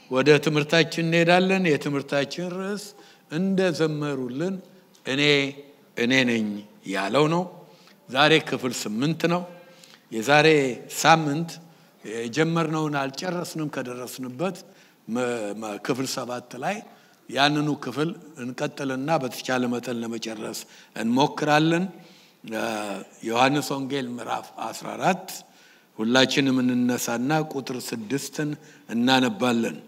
ወደ ትምህርታችን እንሄዳለን። የትምህርታችን ርዕስ እንደ ዘመሩልን እኔ እኔ ነኝ ያለው ነው። ዛሬ ክፍል ስምንት ነው። የዛሬ ሳምንት የጀመርነውን አልጨረስንም። ከደረስንበት ክፍል ሰባት ላይ ያንኑ ክፍል እንቀጥልና በተቻለ መጠን ለመጨረስ እንሞክራለን። ዮሐንስ ወንጌል ምዕራፍ 14 ሁላችንም እንነሳና ቁጥር ስድስትን እናነባለን።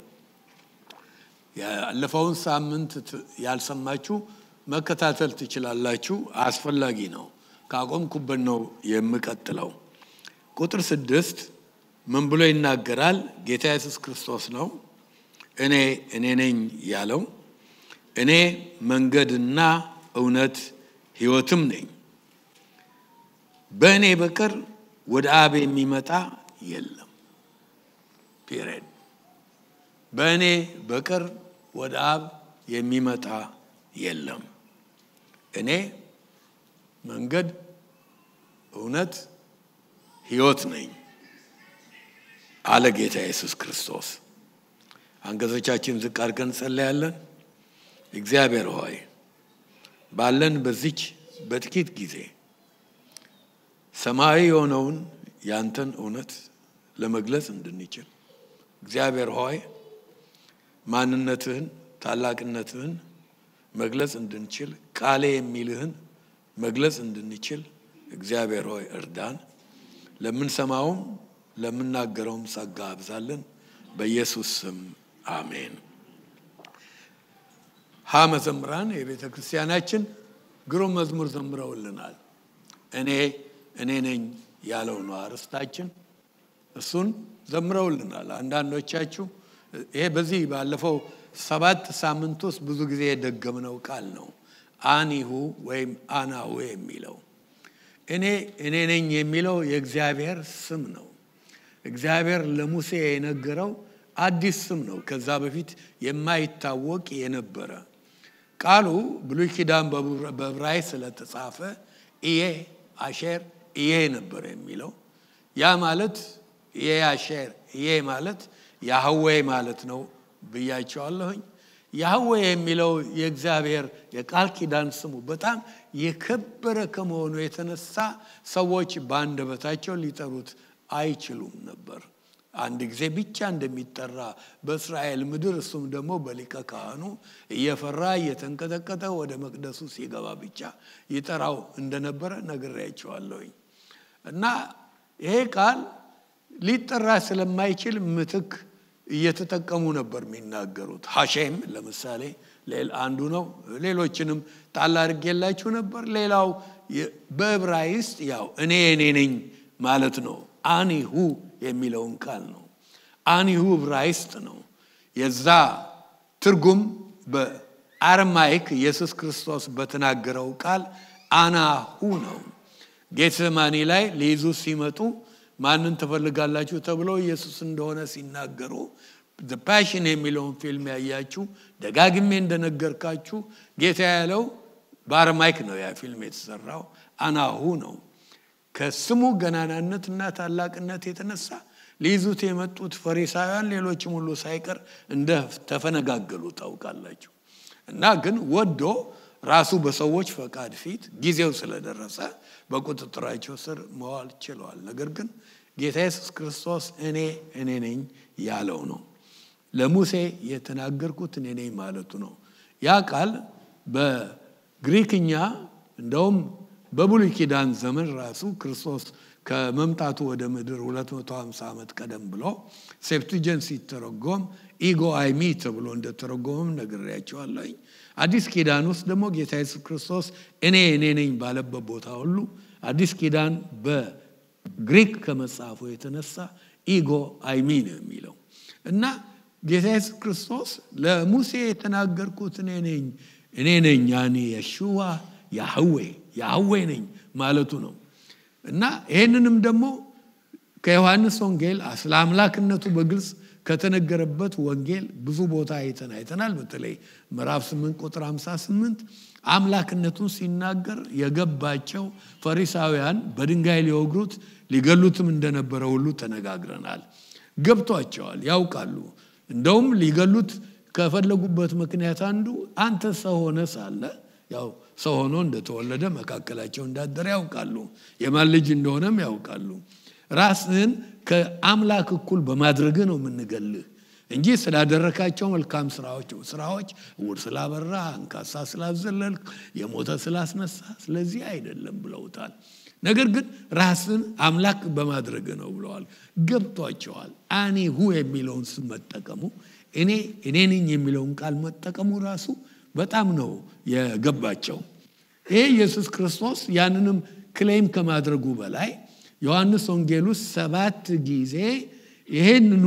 ያለፈውን ሳምንት ያልሰማችሁ መከታተል ትችላላችሁ። አስፈላጊ ነው። ካቆምኩበት ነው የምቀጥለው። ቁጥር ስድስት ምን ብሎ ይናገራል? ጌታ ኢየሱስ ክርስቶስ ነው እኔ እኔ ነኝ ያለው። እኔ መንገድና እውነት ሕይወትም ነኝ፣ በእኔ በቀር ወደ አብ የሚመጣ የለም። ፒሪድ። በእኔ በቀር ወደ አብ የሚመጣ የለም። እኔ መንገድ፣ እውነት፣ ሕይወት ነኝ አለ ጌታ ኢየሱስ ክርስቶስ። አንገቶቻችን ዝቅ አድርገን እንጸለያለን። እግዚአብሔር ሆይ ባለን በዚች በጥቂት ጊዜ ሰማያዊ የሆነውን ያንተን እውነት ለመግለጽ እንድንችል እግዚአብሔር ሆይ ማንነትህን፣ ታላቅነትህን መግለጽ እንድንችል ቃሌ የሚልህን መግለጽ እንድንችል እግዚአብሔር ሆይ እርዳን። ለምንሰማውም ለምናገረውም ጸጋ አብዛለን። በኢየሱስ ስም አሜን። ሀ መዘምራን የቤተ ክርስቲያናችን ግሩም መዝሙር ዘምረውልናል። እኔ እኔ ነኝ ያለው ነው አርስታችን። እሱን ዘምረውልናል። አንዳንዶቻችሁ ይሄ በዚህ ባለፈው ሰባት ሳምንት ውስጥ ብዙ ጊዜ የደገምነው ቃል ነው። አኒሁ ወይም አናሁ የሚለው እኔ እኔ ነኝ የሚለው የእግዚአብሔር ስም ነው። እግዚአብሔር ለሙሴ የነገረው አዲስ ስም ነው። ከዛ በፊት የማይታወቅ የነበረ ቃሉ ብሉይ ኪዳን በዕብራይስጥ ስለተጻፈ ኢዬ አሼር ኢዬ ነበር የሚለው። ያ ማለት ኢዬ አሼር ኢዬ ማለት ያህዌ ማለት ነው ብያቸዋለሁኝ። ያህዌ የሚለው የእግዚአብሔር የቃል ኪዳን ስሙ በጣም የከበረ ከመሆኑ የተነሳ ሰዎች በአንደበታቸው ሊጠሩት አይችሉም ነበር። አንድ ጊዜ ብቻ እንደሚጠራ በእስራኤል ምድር እሱም ደግሞ በሊቀ ካህኑ እየፈራ እየተንቀጠቀጠ ወደ መቅደሱ ሲገባ ብቻ ይጠራው እንደነበረ ነግሬያቸዋለሁኝ። እና ይሄ ቃል ሊጠራ ስለማይችል ምትክ እየተጠቀሙ ነበር የሚናገሩት። ሀሼም ለምሳሌ አንዱ ነው። ሌሎችንም ጣል አድርጌላችሁ ነበር። ሌላው በዕብራይስጥ ያው እኔ እኔ ነኝ ማለት ነው። አኒሁ የሚለውን ቃል ነው። አኒሁ ዕብራይስጥ ነው። የዛ ትርጉም በአርማይክ ኢየሱስ ክርስቶስ በተናገረው ቃል አናሁ ነው። ጌተሰማኒ ላይ ሊይዙ ሲመጡ ማንን ትፈልጋላችሁ ተብለው ኢየሱስ እንደሆነ ሲናገሩ ፓሽን የሚለውን ፊልም ያያችሁ ደጋግሜ እንደነገርካችሁ ጌታ ያለው በአርማይክ ነው ያ ፊልም የተሰራው አናሁ ነው። ከስሙ ገናናነት እና ታላቅነት የተነሳ ሊይዙት የመጡት ፈሪሳውያን ሌሎችም ሁሉ ሳይቀር እንደ ተፈነጋገሉ ታውቃላችሁ። እና ግን ወዶ ራሱ በሰዎች ፈቃድ ፊት ጊዜው ስለደረሰ በቁጥጥራቸው ስር መዋል ችለዋል። ነገር ግን ጌታ ኢየሱስ ክርስቶስ እኔ እኔ ነኝ ያለው ነው። ለሙሴ የተናገርኩት እኔ ነኝ ማለቱ ነው። ያ ቃል በግሪክኛ እንደውም በብሉይ ኪዳን ዘመን ራሱ ክርስቶስ ከመምጣቱ ወደ ምድር 250 ዓመት ቀደም ብሎ ሴፕቱጀንት ሲተረጎም ኢጎ አይሚ ተብሎ እንደተረጎመም ነግሬያቸዋለሁኝ። አዲስ ኪዳን ውስጥ ደግሞ ጌታ ኢየሱስ ክርስቶስ እኔ እኔ ነኝ ባለበት ቦታ ሁሉ አዲስ ኪዳን በግሪክ ከመጽሐፉ የተነሳ ኢጎ አይሚ ነው የሚለው እና ጌታ ኢየሱስ ክርስቶስ ለሙሴ የተናገርኩት እኔ ነኝ እኔ ነኝ ያኔ የሽዋ ያህዌ ያህዌ ነኝ ማለቱ ነው እና ይህንንም ደግሞ ከዮሐንስ ወንጌል ስለ አምላክነቱ በግልጽ ከተነገረበት ወንጌል ብዙ ቦታ አይተን አይተናል። በተለይ ምዕራፍ 8 ቁጥር 58 አምላክነቱን ሲናገር የገባቸው ፈሪሳውያን በድንጋይ ሊወግሩት ሊገሉትም እንደነበረ ሁሉ ተነጋግረናል። ገብቷቸዋል፣ ያውቃሉ። እንደውም ሊገሉት ከፈለጉበት ምክንያት አንዱ አንተ ሰው ሆነ ሳለ ያው ሰው ሆኖ እንደተወለደ መካከላቸው እንዳደረ ያውቃሉ። የማን ልጅ እንደሆነም ያውቃሉ። ራስህን ከአምላክ እኩል በማድረግ ነው የምንገልህ እንጂ ስላደረካቸው መልካም ስራዎች ስራዎች እውር ስላበራ፣ አንካሳ ስላዘለልክ፣ የሞተ ስላስነሳ ስለዚህ አይደለም ብለውታል። ነገር ግን ራስን አምላክ በማድረግ ነው ብለዋል። ገብቷቸዋል። አኔ ሁ የሚለውን ስም መጠቀሙ እኔ እኔ ነኝ የሚለውን ቃል መጠቀሙ ራሱ በጣም ነው የገባቸው። ይሄ ኢየሱስ ክርስቶስ ያንንም ክሌም ከማድረጉ በላይ ዮሐንስ ወንጌል ውስጥ ሰባት ጊዜ ይሄንኑ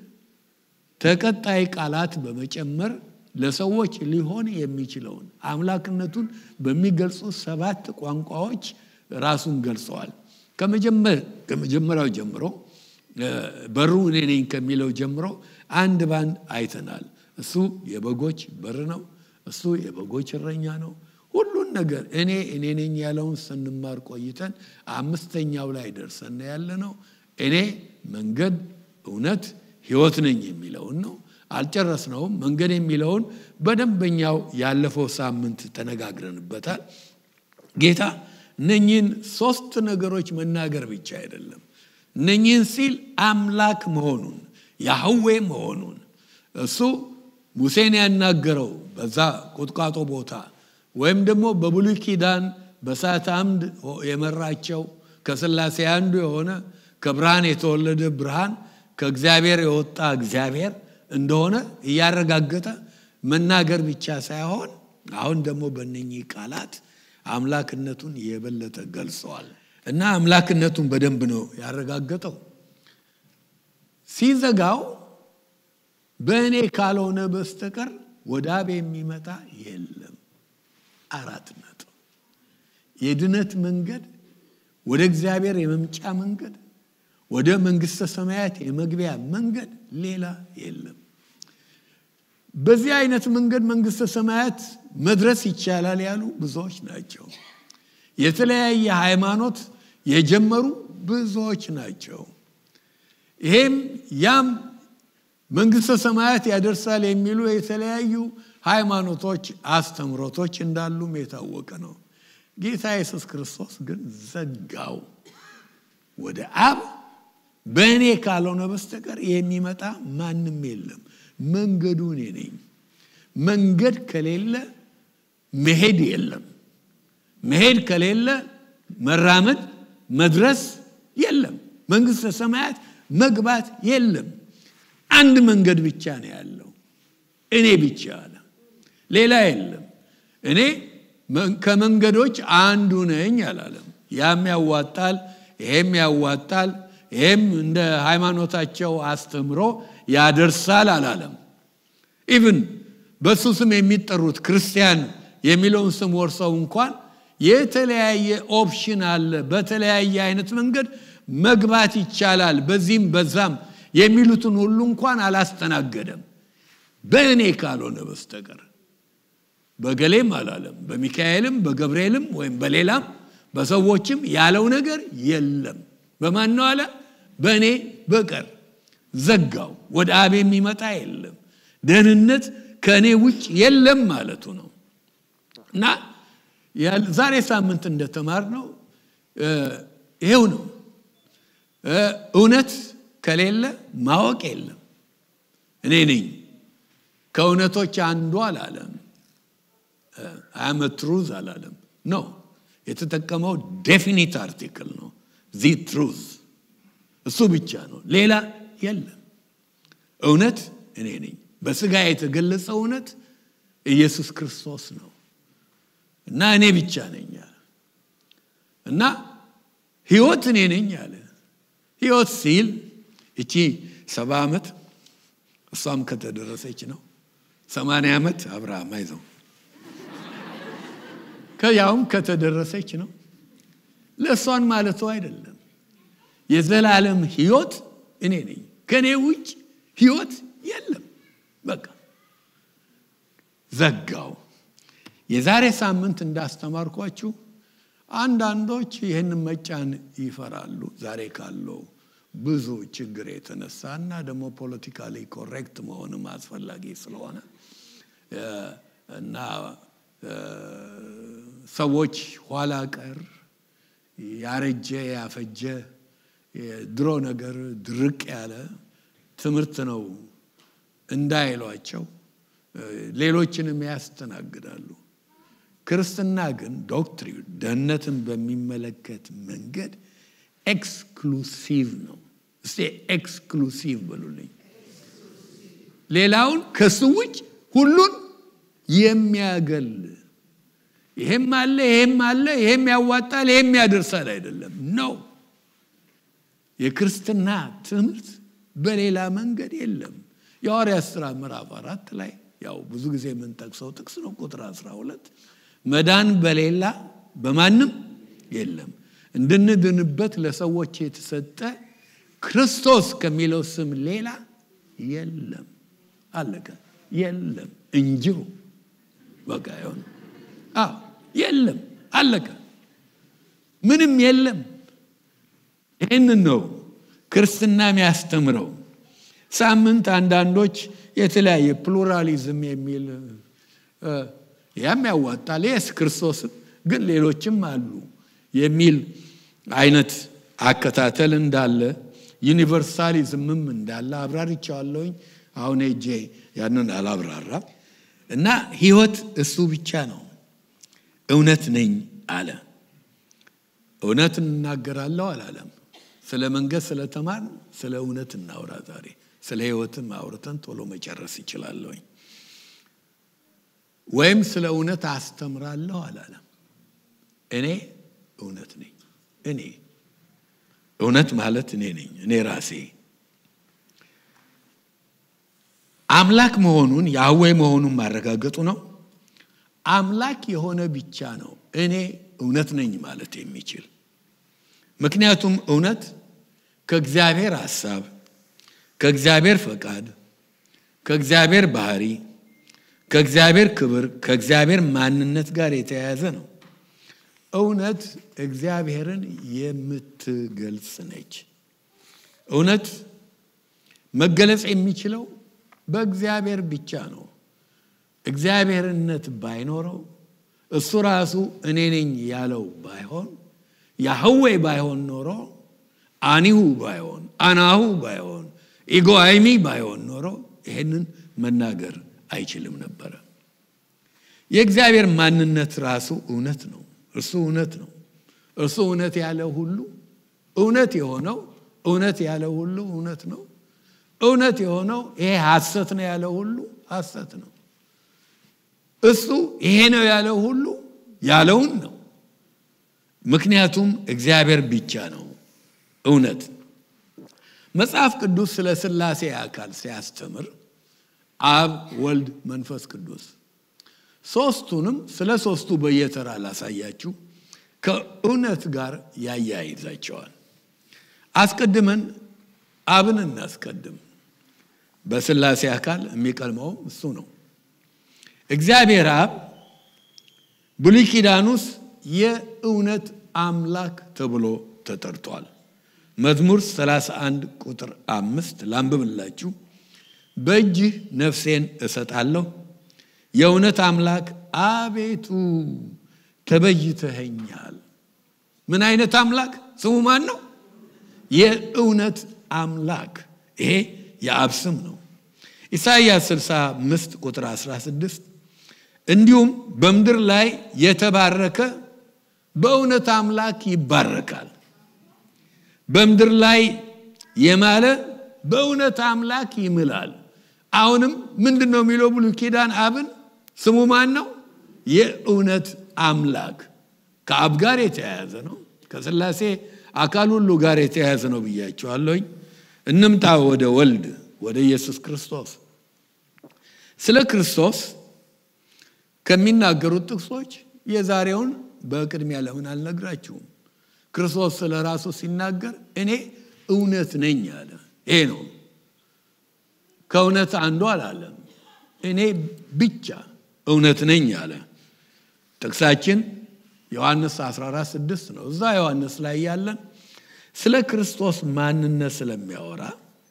ተቀጣይ ቃላት በመጨመር ለሰዎች ሊሆን የሚችለውን አምላክነቱን በሚገልጹ ሰባት ቋንቋዎች ራሱን ገልጸዋል። ከመጀመሪያው ጀምሮ በሩ እኔ ነኝ ከሚለው ጀምሮ አንድ ባንድ አይተናል። እሱ የበጎች በር ነው። እሱ የበጎች እረኛ ነው። ሁሉን ነገር እኔ እኔ ነኝ ያለውን ስንማር ቆይተን አምስተኛው ላይ ደርሰን ያለ ነው። እኔ መንገድ፣ እውነት፣ ህይወት ነኝ የሚለውን ነው። አልጨረስነውም። መንገድ የሚለውን በደንበኛው ያለፈው ሳምንት ተነጋግረንበታል። ጌታ እነኚህን ሶስት ነገሮች መናገር ብቻ አይደለም። እነኚህን ሲል አምላክ መሆኑን ያህዌ መሆኑን እሱ ሙሴን ያናገረው በዛ ቁጥቋጦ ቦታ ወይም ደግሞ በብሉይ ኪዳን በእሳት አምድ የመራቸው ከስላሴ አንዱ የሆነ ከብርሃን የተወለደ ብርሃን ከእግዚአብሔር የወጣ እግዚአብሔር እንደሆነ እያረጋገጠ መናገር ብቻ ሳይሆን አሁን ደግሞ በእነኚህ ቃላት አምላክነቱን የበለጠ ገልጸዋል እና አምላክነቱን በደንብ ነው ያረጋገጠው። ሲዘጋው በእኔ ካልሆነ በስተቀር ወደ አብ የሚመጣ የለም። አራት ነጥብ። የድነት መንገድ፣ ወደ እግዚአብሔር የመምጫ መንገድ፣ ወደ መንግስተ ሰማያት የመግቢያ መንገድ ሌላ የለም። በዚህ አይነት መንገድ መንግስተ ሰማያት መድረስ ይቻላል ያሉ ብዙዎች ናቸው። የተለያየ ሃይማኖት የጀመሩ ብዙዎች ናቸው። ይሄም ያም መንግስተ ሰማያት ያደርሳል የሚሉ የተለያዩ ሃይማኖቶች፣ አስተምሮቶች እንዳሉም የታወቀ ነው። ጌታ ኢየሱስ ክርስቶስ ግን ዘጋው። ወደ አብ በእኔ ካልሆነ በስተቀር የሚመጣ ማንም የለም። መንገዱ እኔ ነኝ። መንገድ ከሌለ መሄድ የለም። መሄድ ከሌለ መራመድ መድረስ የለም። መንግስተ ሰማያት መግባት የለም። አንድ መንገድ ብቻ ነው ያለው፣ እኔ ብቻ አለ፣ ሌላ የለም። እኔ ከመንገዶች አንዱ ነኝ አላለም። ያም ያዋጣል፣ ይሄም ያዋጣል፣ ይሄም እንደ ሃይማኖታቸው አስተምሮ ያደርሳል አላለም። ኢቭን በእሱ ስም የሚጠሩት ክርስቲያን የሚለውን ስም ወርሰው እንኳን የተለያየ ኦፕሽን አለ። በተለያየ አይነት መንገድ መግባት ይቻላል፣ በዚህም በዛም የሚሉትን ሁሉ እንኳን አላስተናገደም። በእኔ ካልሆነ በስተቀር በገሌም አላለም። በሚካኤልም በገብርኤልም ወይም በሌላም በሰዎችም ያለው ነገር የለም። በማን ነው አለ? በእኔ በቀር ዘጋው። ወደ አብ የሚመጣ የለም። ደህንነት ከእኔ ውጭ የለም ማለቱ ነው እና ዛሬ ሳምንት እንደተማር ነው ይሄው ነው። እውነት ከሌለ ማወቅ የለም። እኔ ነኝ ከእውነቶች አንዱ አላለም። አመትሩዝ አላለም። ኖ የተጠቀመው ዴፊኒት አርቲክል ነው። ዚ ትሩዝ እሱ ብቻ ነው፣ ሌላ የለም። እውነት እኔ ነኝ። በስጋ የተገለጸ እውነት ኢየሱስ ክርስቶስ ነው እና እኔ ብቻ ነኝ አለ እና ህይወት እኔ ነኝ አለ። ህይወት ሲል እቺ ሰባ ዓመት እሷም ከተደረሰች ነው ሰማንያ ዓመት አብርሃም አይዘው ከያውም ከተደረሰች ነው ለእሷን ማለቱ አይደለም። የዘላለም ህይወት እኔ ነኝ። ከእኔ ውጭ ህይወት የለም። በቃ ዘጋው። የዛሬ ሳምንት እንዳስተማርኳችሁ አንዳንዶች ይህንን መጫን ይፈራሉ። ዛሬ ካለው ብዙ ችግር የተነሳ እና ደግሞ ፖለቲካሊ ኮሬክት መሆንም አስፈላጊ ስለሆነ እና ሰዎች ኋላ ቀር ያረጀ ያፈጀ ድሮ ነገር ድርቅ ያለ ትምህርት ነው እንዳይሏቸው ሌሎችንም ያስተናግዳሉ። ክርስትና ግን ዶክትሪን ደህንነትን በሚመለከት መንገድ ኤክስክሉሲቭ ነው። እስቲ ኤክስክሉሲቭ በሉልኝ። ሌላውን ከሱ ውጭ ሁሉን የሚያገል ይሄም አለ ይሄም አለ ይሄም ያዋጣል ይሄም ያደርሳል አይደለም ነው። የክርስትና ትምህርት በሌላ መንገድ የለም። የሐዋርያት ሥራ ምዕራፍ አራት ላይ ያው ብዙ ጊዜ የምንጠቅሰው ጥቅስ ነው። ቁጥር 12 መዳን በሌላ በማንም የለም እንድንድንበት ለሰዎች የተሰጠ ክርስቶስ ከሚለው ስም ሌላ የለም። አለቀ። የለም እንጂሁ በቃ ይሆን አዎ የለም አለቀ። ምንም የለም። ይህንን ነው ክርስትና የሚያስተምረው። ሳምንት አንዳንዶች የተለያየ ፕሉራሊዝም የሚል ያም ያዋጣል የስ ክርስቶስም ግን ሌሎችም አሉ የሚል አይነት አከታተል እንዳለ ዩኒቨርሳሊዝምም እንዳለ አብራርቻለሁኝ። አሁን ሄጄ ያንን አላብራራ እና ህይወት እሱ ብቻ ነው። እውነት ነኝ አለ። እውነት እናገራለሁ አላለም። ስለ መንገድ ስለተማር ስለ እውነት እናውራ ዛሬ። ስለ ህይወትም አውርተን ቶሎ መጨረስ ይችላለሁኝ። ወይም ስለ እውነት አስተምራለሁ አላለም። እኔ እውነት ነኝ። እኔ እውነት ማለት እኔ ነኝ፣ እኔ ራሴ አምላክ መሆኑን ያህዌ መሆኑን ማረጋገጡ ነው። አምላክ የሆነ ብቻ ነው እኔ እውነት ነኝ ማለት የሚችል ምክንያቱም እውነት ከእግዚአብሔር ሐሳብ፣ ከእግዚአብሔር ፈቃድ፣ ከእግዚአብሔር ባህሪ፣ ከእግዚአብሔር ክብር፣ ከእግዚአብሔር ማንነት ጋር የተያያዘ ነው። እውነት እግዚአብሔርን የምትገልጽ ነች። እውነት መገለጽ የሚችለው በእግዚአብሔር ብቻ ነው። እግዚአብሔርነት ባይኖረው እሱ ራሱ እኔ ነኝ ያለው ባይሆን ያህዌ ባይሆን ኖሮ አኒሁ ባይሆን አናሁ ባይሆን ኢጎአይሚ ባይሆን ኖሮ ይሄንን መናገር አይችልም ነበረ። የእግዚአብሔር ማንነት ራሱ እውነት ነው። እርሱ እውነት ነው። እርሱ እውነት ያለ ሁሉ እውነት የሆነው እውነት ያለ ሁሉ እውነት ነው። እውነት የሆነው ይሄ ሐሰት ነው ያለ ሁሉ ሐሰት ነው። እሱ ይሄ ነው ያለው ሁሉ ያለውን ነው። ምክንያቱም እግዚአብሔር ብቻ ነው እውነት። መጽሐፍ ቅዱስ ስለ ሥላሴ አካል ሲያስተምር አብ፣ ወልድ፣ መንፈስ ቅዱስ ሶስቱንም ስለ ሶስቱ በየተራ ላሳያችሁ ከእውነት ጋር ያያይዛቸዋል። አስቀድመን አብን እናስቀድም። በሥላሴ አካል የሚቀድመው እሱ ነው። እግዚአብሔር አብ ብሉይ ኪዳን ውስጥ የእውነት አምላክ ተብሎ ተጠርቷል። መዝሙር 31 ቁጥር አምስት ላንብብላችሁ። በእጅህ ነፍሴን እሰጣለሁ፣ የእውነት አምላክ አቤቱ ተበይተኸኛል። ምን አይነት አምላክ? ስሙ ማን ነው? የእውነት አምላክ። ይሄ የአብ ስም ነው። ኢሳይያስ 65 ቁጥር 16 እንዲሁም በምድር ላይ የተባረከ በእውነት አምላክ ይባረካል። በምድር ላይ የማለ በእውነት አምላክ ይምላል። አሁንም ምንድን ነው የሚለው ብሉይ ኪዳን አብን ስሙ ማን ነው? የእውነት አምላክ ከአብ ጋር የተያያዘ ነው። ከሥላሴ አካል ሁሉ ጋር የተያያዘ ነው ብያቸዋለሁኝ። እንምጣ ወደ ወልድ ወደ ኢየሱስ ክርስቶስ። ስለ ክርስቶስ ከሚናገሩት ጥቅሶች የዛሬውን በቅድሚያ ለምን አልነግራችሁም? ክርስቶስ ስለ ራሱ ሲናገር እኔ እውነት ነኝ አለ። ይሄ ነው ከእውነት አንዱ አላለም። እኔ ብቻ እውነት ነኝ አለ። ጥቅሳችን ዮሐንስ 14 6 ነው። እዛ ዮሐንስ ላይ ያለን ስለ ክርስቶስ ማንነት ስለሚያወራ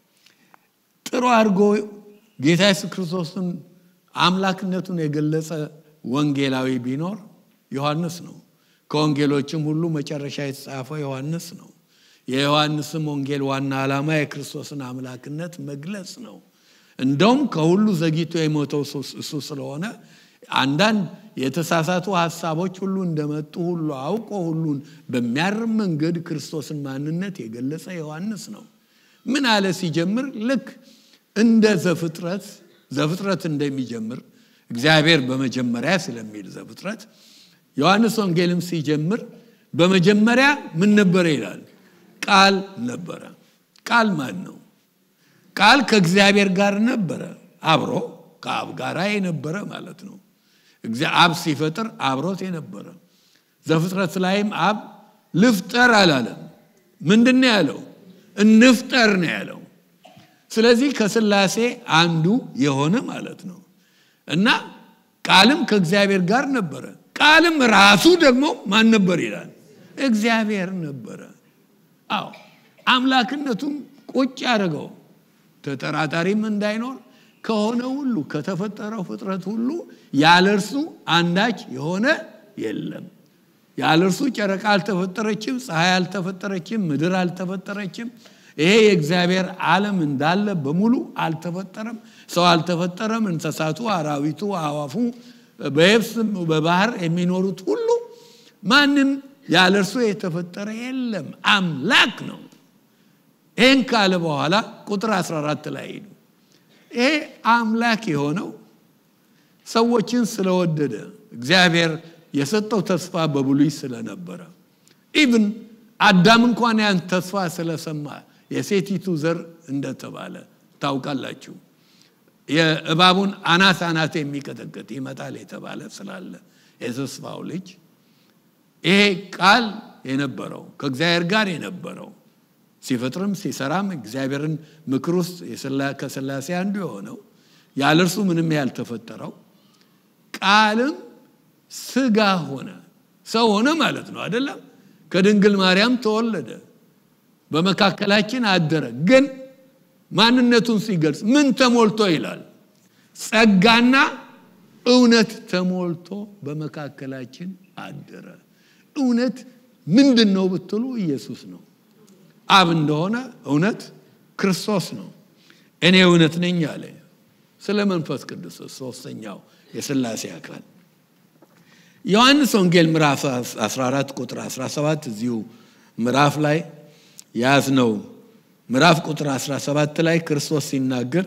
ጥሩ አድርጎ ጌታ ኢየሱስ ክርስቶስን አምላክነቱን የገለጸ ወንጌላዊ ቢኖር ዮሐንስ ነው። ከወንጌሎችም ሁሉ መጨረሻ የተጻፈው ዮሐንስ ነው። የዮሐንስም ወንጌል ዋና ዓላማ የክርስቶስን አምላክነት መግለጽ ነው። እንደውም ከሁሉ ዘግይቶ የሞተው እሱ ስለሆነ አንዳንድ የተሳሳቱ ሀሳቦች ሁሉ እንደመጡ ሁሉ አውቆ ሁሉን በሚያርም መንገድ ክርስቶስን ማንነት የገለጸ ዮሐንስ ነው። ምን አለ ሲጀምር? ልክ እንደ ዘፍጥረት ዘፍጥረት እንደሚጀምር እግዚአብሔር በመጀመሪያ ስለሚል ዘፍጥረት ዮሐንስ ወንጌልም ሲጀምር በመጀመሪያ ምን ነበረ ይላል? ቃል ነበረ። ቃል ማን ነው? ቃል ከእግዚአብሔር ጋር ነበረ፣ አብሮ ከአብ ጋር የነበረ ማለት ነው። አብ ሲፈጥር አብሮት የነበረ ዘፍጥረት ላይም አብ ልፍጠር አላለም። ምንድን ነው ያለው? እንፍጠር ነው ያለው። ስለዚህ ከስላሴ አንዱ የሆነ ማለት ነው እና ቃልም ከእግዚአብሔር ጋር ነበረ። ቃልም ራሱ ደግሞ ማን ነበር ይላል? እግዚአብሔር ነበረ። አዎ አምላክነቱም ቁጭ ያደረገው ተጠራጣሪም እንዳይኖር ከሆነ ሁሉ ከተፈጠረው ፍጥረት ሁሉ ያለ እርሱ አንዳች የሆነ የለም። ያለ እርሱ ጨረቃ አልተፈጠረችም፣ ፀሐይ አልተፈጠረችም፣ ምድር አልተፈጠረችም። ይሄ የእግዚአብሔር ዓለም እንዳለ በሙሉ አልተፈጠረም። ሰው አልተፈጠረም። እንስሳቱ፣ አራዊቱ፣ አዋፉ፣ በየብስ በባህር የሚኖሩት ሁሉ ማንም ያለ እርሱ የተፈጠረ የለም። አምላክ ነው። ይህን ካለ በኋላ ቁጥር 14 ላይ ሄዱ። ይሄ አምላክ የሆነው ሰዎችን ስለወደደ እግዚአብሔር የሰጠው ተስፋ በብሉይ ስለነበረ ኢቭን አዳም እንኳን ያን ተስፋ ስለሰማ የሴቲቱ ዘር እንደተባለ ታውቃላችሁ። የእባቡን አናት አናት የሚቀጠቅጥ ይመጣል የተባለ ስላለ የተስፋው ልጅ ይሄ ቃል የነበረው ከእግዚአብሔር ጋር የነበረው ሲፈጥርም ሲሰራም እግዚአብሔርን ምክር ውስጥ ከስላሴ አንዱ የሆነው ያለ እርሱ ምንም ያልተፈጠረው ቃልም ስጋ ሆነ ሰው ሆነ ማለት ነው አይደለም ከድንግል ማርያም ተወለደ በመካከላችን አደረ ግን ማንነቱን ሲገልጽ ምን ተሞልቶ ይላል ጸጋና እውነት ተሞልቶ በመካከላችን አደረ እውነት ምንድን ነው ብትሉ ኢየሱስ ነው አብ እንደሆነ እውነት ክርስቶስ ነው እኔ እውነት ነኝ አለ ስለ መንፈስ ቅዱስ ሶስተኛው የስላሴ አካል ዮሐንስ ወንጌል ምዕራፍ 14 ቁጥር 17 እዚሁ ምዕራፍ ላይ ያዝነው ምዕራፍ ቁጥር 17 ላይ ክርስቶስ ሲናገር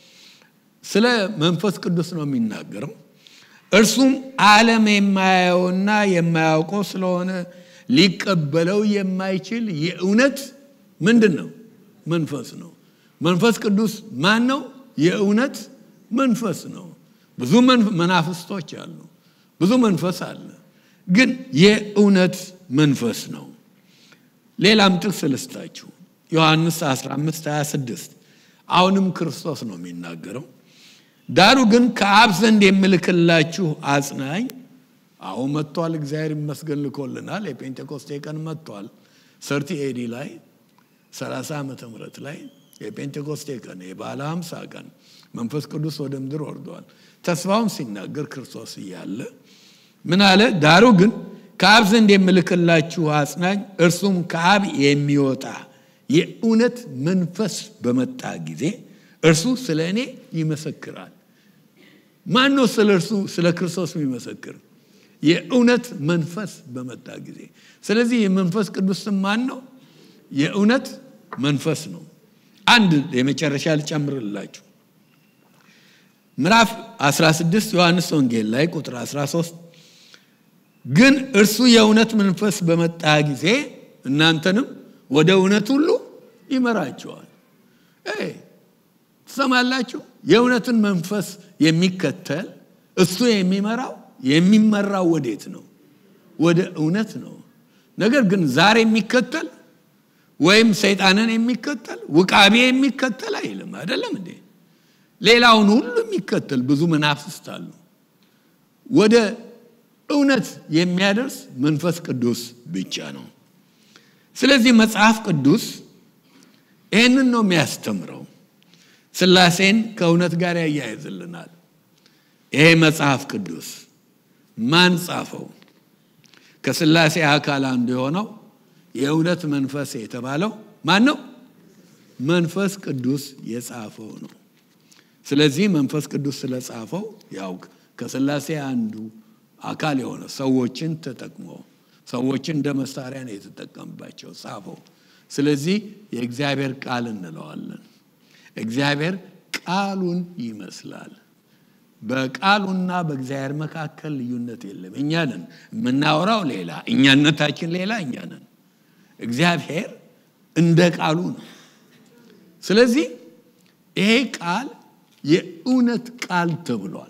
ስለ መንፈስ ቅዱስ ነው የሚናገረው እርሱም ዓለም የማያየውና የማያውቀው ስለሆነ ሊቀበለው የማይችል የእውነት ምንድን ነው መንፈስ ነው መንፈስ ቅዱስ ማን ነው የእውነት መንፈስ ነው ብዙ መናፍስቶች አሉ ብዙ መንፈስ አለ ግን የእውነት መንፈስ ነው ሌላም ጥቅስ ልስጣችሁ ዮሐንስ 15 26 አሁንም ክርስቶስ ነው የሚናገረው ዳሩ ግን ከአብ ዘንድ የምልክላችሁ አጽናኝ አሁን መጥቷል እግዚአብሔር ይመስገን ልኮልናል የጴንጤኮስቴ ቀን መጥቷል ሰርቲ ኤዲ ላይ 30 ዓመተ ምህረት ላይ የጴንጤኮስቴ ቀን የባለ 50 ቀን መንፈስ ቅዱስ ወደ ምድር ወርዷል ተስፋውን ሲናገር ክርስቶስ እያለ ምን አለ ዳሩ ግን ከአብ ዘንድ የምልክላችሁ አጽናኝ እርሱም ከአብ የሚወጣ የእውነት መንፈስ በመጣ ጊዜ እርሱ ስለ እኔ ይመሰክራል ማን ነው ስለ እርሱ ስለ ክርስቶስ የሚመሰክር የእውነት መንፈስ በመጣ ጊዜ ስለዚህ የመንፈስ ቅዱስ ስም ማን ነው የእውነት መንፈስ ነው አንድ የመጨረሻ ልጨምርላችሁ ምዕራፍ 16 ዮሐንስ ወንጌል ላይ ቁጥር 13 ግን እርሱ የእውነት መንፈስ በመጣ ጊዜ እናንተንም ወደ እውነት ሁሉ ይመራቸዋል ትሰማላችሁ የእውነትን መንፈስ የሚከተል እሱ የሚመራው የሚመራው ወዴት ነው ወደ እውነት ነው ነገር ግን ዛሬ የሚከተል ወይም ሰይጣንን የሚከተል ውቃቤ የሚከተል አይልም አይደለም እንዴ ሌላውን ሁሉ የሚከተል ብዙ መናፍስት አሉ ወደ እውነት የሚያደርስ መንፈስ ቅዱስ ብቻ ነው ስለዚህ መጽሐፍ ቅዱስ ይህንን ነው የሚያስተምረው። ስላሴን ከእውነት ጋር ያያይዝልናል። ይሄ መጽሐፍ ቅዱስ ማን ጻፈው? ከስላሴ አካል አንዱ የሆነው የእውነት መንፈስ የተባለው ማን ነው? መንፈስ ቅዱስ የጻፈው ነው። ስለዚህ መንፈስ ቅዱስ ስለጻፈው ያው ከስላሴ አንዱ አካል የሆነ ሰዎችን ተጠቅሞ ሰዎችን እንደ መሳሪያ ነው የተጠቀምባቸው ጻፈው። ስለዚህ የእግዚአብሔር ቃል እንለዋለን። እግዚአብሔር ቃሉን ይመስላል። በቃሉና በእግዚአብሔር መካከል ልዩነት የለም። እኛ ነን የምናወራው ሌላ፣ እኛነታችን ሌላ፣ እኛ ነን። እግዚአብሔር እንደ ቃሉ ነው። ስለዚህ ይሄ ቃል የእውነት ቃል ተብሏል።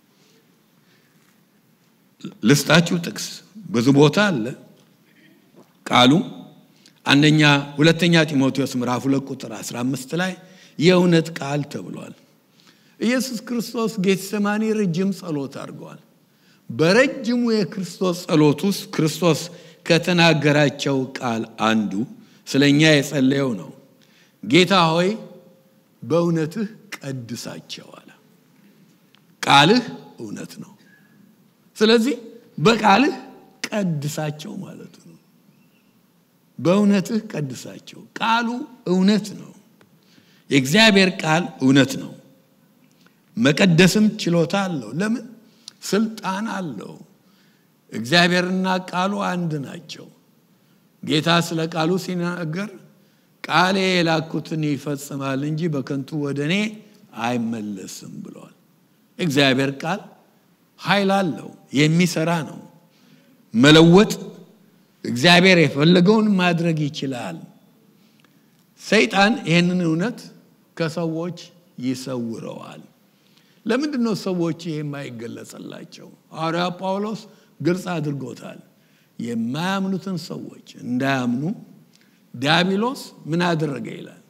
ልስጣችሁ ጥቅስ ብዙ ቦታ አለ ቃሉ አንደኛ ሁለተኛ ጢሞቴዎስ ምዕራፍ ሁለት ቁጥር 15 ላይ የእውነት ቃል ተብሏል። ኢየሱስ ክርስቶስ ጌተሰማኒ ረጅም ጸሎት አድርገዋል። በረጅሙ የክርስቶስ ጸሎት ውስጥ ክርስቶስ ከተናገራቸው ቃል አንዱ ስለ እኛ የጸለየው ነው። ጌታ ሆይ በእውነትህ ቀድሳቸው አለ። ቃልህ እውነት ነው። ስለዚህ በቃልህ ቀድሳቸው ማለት ነው። በእውነትህ ቀድሳቸው። ቃሉ እውነት ነው። የእግዚአብሔር ቃል እውነት ነው። መቀደስም ችሎታ አለው። ለምን? ስልጣን አለው። እግዚአብሔርና ቃሉ አንድ ናቸው። ጌታ ስለ ቃሉ ሲናገር ቃሌ የላኩትን ይፈጽማል እንጂ በከንቱ ወደ እኔ አይመለስም ብለዋል። እግዚአብሔር ቃል ኃይል አለው፣ የሚሰራ ነው። መለወጥ እግዚአብሔር የፈለገውን ማድረግ ይችላል። ሰይጣን ይህንን እውነት ከሰዎች ይሰውረዋል። ለምንድን ነው ሰዎች ይህ የማይገለጽላቸው? ሐዋርያ ጳውሎስ ግልጽ አድርጎታል። የማያምኑትን ሰዎች እንዳያምኑ ዲያብሎስ ምን አደረገ ይላል።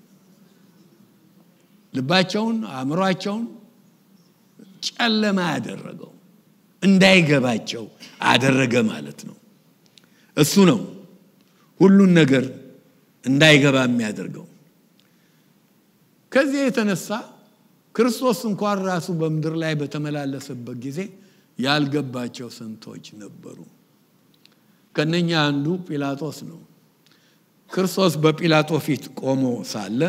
ልባቸውን አእምሯቸውን ጨለማ ያደረገው እንዳይገባቸው አደረገ ማለት ነው። እሱ ነው ሁሉን ነገር እንዳይገባ የሚያደርገው። ከዚህ የተነሳ ክርስቶስ እንኳን ራሱ በምድር ላይ በተመላለሰበት ጊዜ ያልገባቸው ስንቶች ነበሩ። ከነኛ አንዱ ጲላጦስ ነው። ክርስቶስ በጲላጦ ፊት ቆሞ ሳለ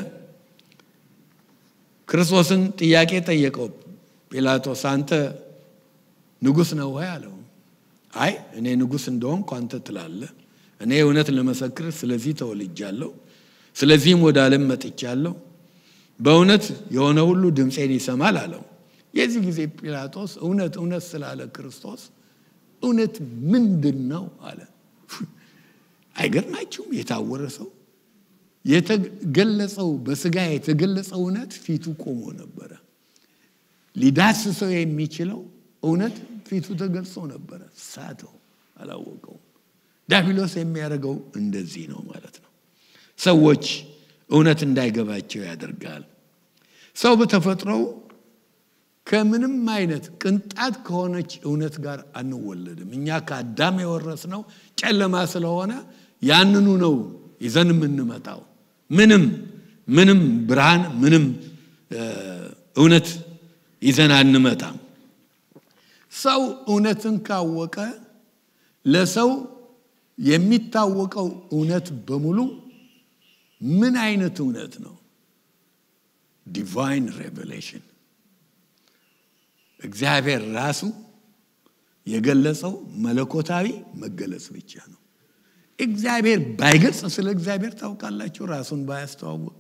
ክርስቶስን ጥያቄ ጠየቀው። ጲላጦስ አንተ ንጉሥ ነው ወይ አለው። አይ እኔ ንጉሥ እንደሆንኩ አንተ ትላለህ። እኔ እውነት ለመሰክር ስለዚህ ተወልጃለሁ፣ ስለዚህም ወደ ዓለም መጥቻለሁ። በእውነት የሆነ ሁሉ ድምፄን ይሰማል አለው። የዚህ ጊዜ ጲላጦስ እውነት እውነት ስላለ ክርስቶስ እውነት ምንድን ነው አለ። አይገርማችሁም? የታወረ ሰው የተገለጸው በስጋ የተገለጸው እውነት ፊቱ ቆሞ ነበረ። ሊዳስሰው የሚችለው እውነት ፊቱ ተገልጾ ነበረ። ሳተው፣ አላወቀውም። ዲያብሎስ የሚያደርገው እንደዚህ ነው ማለት ነው። ሰዎች እውነት እንዳይገባቸው ያደርጋል። ሰው በተፈጥሮው ከምንም አይነት ቅንጣት ከሆነች እውነት ጋር አንወለድም። እኛ ከአዳም የወረስነው ጨለማ ስለሆነ ያንኑ ነው ይዘን የምንመጣው። ምንም ምንም ብርሃን ምንም እውነት ይዘን አንመጣም። ሰው እውነትን ካወቀ ለሰው የሚታወቀው እውነት በሙሉ ምን አይነት እውነት ነው? ዲቫይን ሬቨሌሽን እግዚአብሔር ራሱ የገለጸው መለኮታዊ መገለጽ ብቻ ነው። እግዚአብሔር ባይገልጽ ስለ እግዚአብሔር ታውቃላችሁ፣ ራሱን ባያስተዋውቅ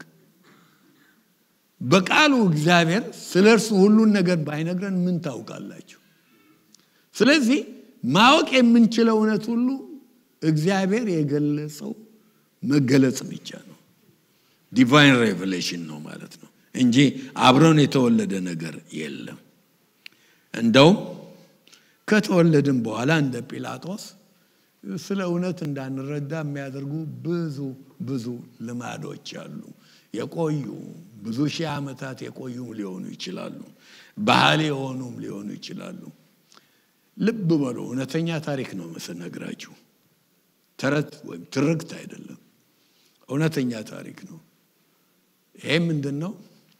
በቃሉ እግዚአብሔር ስለ እርሱ ሁሉን ነገር ባይነግረን ምን ታውቃላችሁ? ስለዚህ ማወቅ የምንችለው እውነት ሁሉ እግዚአብሔር የገለጸው መገለጽ ብቻ ነው። ዲቫይን ሬቨሌሽን ነው ማለት ነው እንጂ አብረን የተወለደ ነገር የለም። እንደውም ከተወለድን በኋላ እንደ ጲላጦስ ስለ እውነት እንዳንረዳ የሚያደርጉ ብዙ ብዙ ልማዶች አሉ። የቆዩ ብዙ ሺህ ዓመታት የቆዩም ሊሆኑ ይችላሉ። ባህል የሆኑም ሊሆኑ ይችላሉ። ልብ በሉ፣ እውነተኛ ታሪክ ነው ስነግራችሁ፣ ተረት ወይም ትርክት አይደለም። እውነተኛ ታሪክ ነው። ይሄ ምንድን ነው?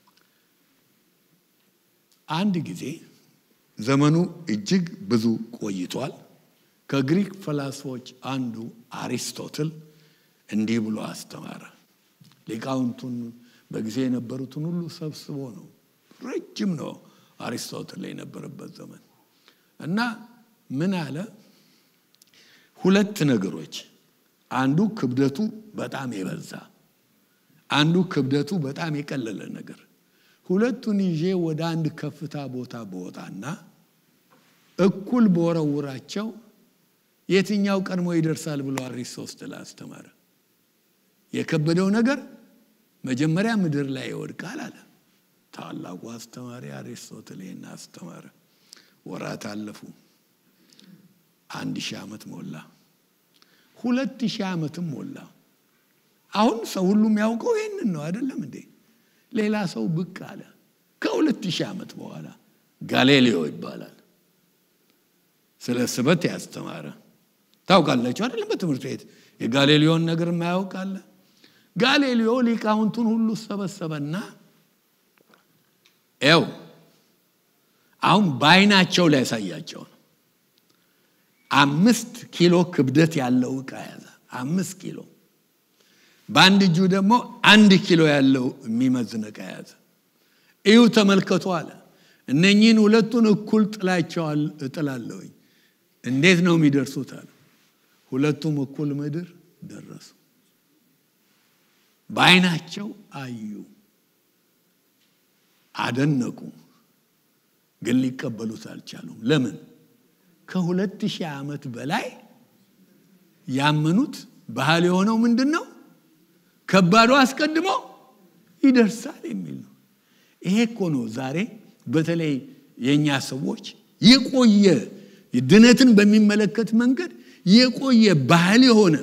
አንድ ጊዜ ዘመኑ እጅግ ብዙ ቆይቷል። ከግሪክ ፈላስፎች አንዱ አሪስቶትል እንዲህ ብሎ አስተማረ። ሊቃውንቱን በጊዜ የነበሩትን ሁሉ ሰብስቦ ነው። ረጅም ነው አሪስቶትል የነበረበት ዘመን እና ምን አለ? ሁለት ነገሮች፣ አንዱ ክብደቱ በጣም የበዛ አንዱ ክብደቱ በጣም የቀለለ ነገር ሁለቱን ይዤ ወደ አንድ ከፍታ ቦታ በወጣና እኩል በወረውራቸው የትኛው ቀድሞ ይደርሳል ብሎ አሪስቶትል አስተማረ። የከበደው ነገር መጀመሪያ ምድር ላይ ይወድቃል አለ። ታላቁ አስተማሪ አሪስቶትል ይህን አስተማረ። ወራት አለፉ። አንድ ሺህ ዓመት ሞላ። ሁለት ሺህ ዓመትም ሞላ። አሁን ሰው ሁሉ የሚያውቀው ይህንን ነው አይደለም እንዴ? ሌላ ሰው ብቅ አለ። ከሁለት ሺህ ዓመት በኋላ ጋሌሊዮ ይባላል። ስለ ስበት ያስተማረ ታውቃላችሁ አይደለም? በትምህርት ቤት የጋሌሊዮን ነገር የማያውቅ አለ? ጋሌሊዮ ሊቃውንቱን ሁሉ ሰበሰበና ያው አሁን በአይናቸው ላይ ያሳያቸው ነው። አምስት ኪሎ ክብደት ያለው ዕቃ ያዘ። አምስት ኪሎ በአንድ እጁ ደግሞ አንድ ኪሎ ያለው የሚመዝን ዕቃ ያዘ። እዩ ተመልከቱ አለ። እነኚህን ሁለቱን እኩል ጥላቸዋል እጥላለሁኝ። እንዴት ነው የሚደርሱት አለ። ሁለቱም እኩል ምድር ደረሱ። በአይናቸው አዩ፣ አደነቁ፣ ግን ሊቀበሉት አልቻሉም። ለምን? ከሁለት ሺህ ዓመት በላይ ያመኑት ባህል የሆነው ምንድን ነው? ከባዱ አስቀድሞ ይደርሳል የሚል ነው። ይሄ እኮ ነው ዛሬ በተለይ የእኛ ሰዎች የቆየ ድነትን በሚመለከት መንገድ የቆየ ባህል የሆነ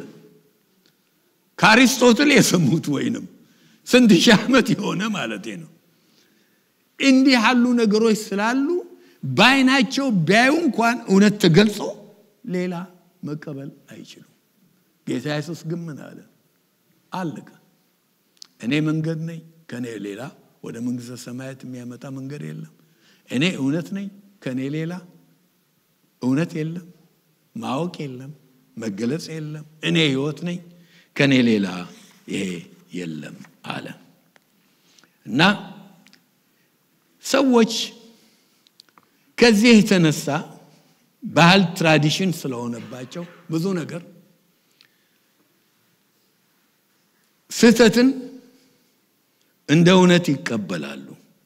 ከአሪስቶትል የሰሙት ወይንም ስንት ሺህ ዓመት የሆነ ማለት ነው። እንዲህ ያሉ ነገሮች ስላሉ በአይናቸው ቢያዩ እንኳን እውነት ተገልጾ ሌላ መቀበል አይችሉም። ጌታ ኢየሱስ ግን ምን አለ? አለቀ። እኔ መንገድ ነኝ፣ ከእኔ ሌላ ወደ መንግሥተ ሰማያት የሚያመጣ መንገድ የለም። እኔ እውነት ነኝ፣ ከእኔ ሌላ እውነት የለም፣ ማወቅ የለም፣ መገለጽ የለም። እኔ ሕይወት ነኝ፣ ከእኔ ሌላ ይሄ የለም አለ እና ሰዎች ከዚህ የተነሳ ባህል ትራዲሽን ስለሆነባቸው ብዙ ነገር ስህተትን እንደ እውነት ይቀበላሉ።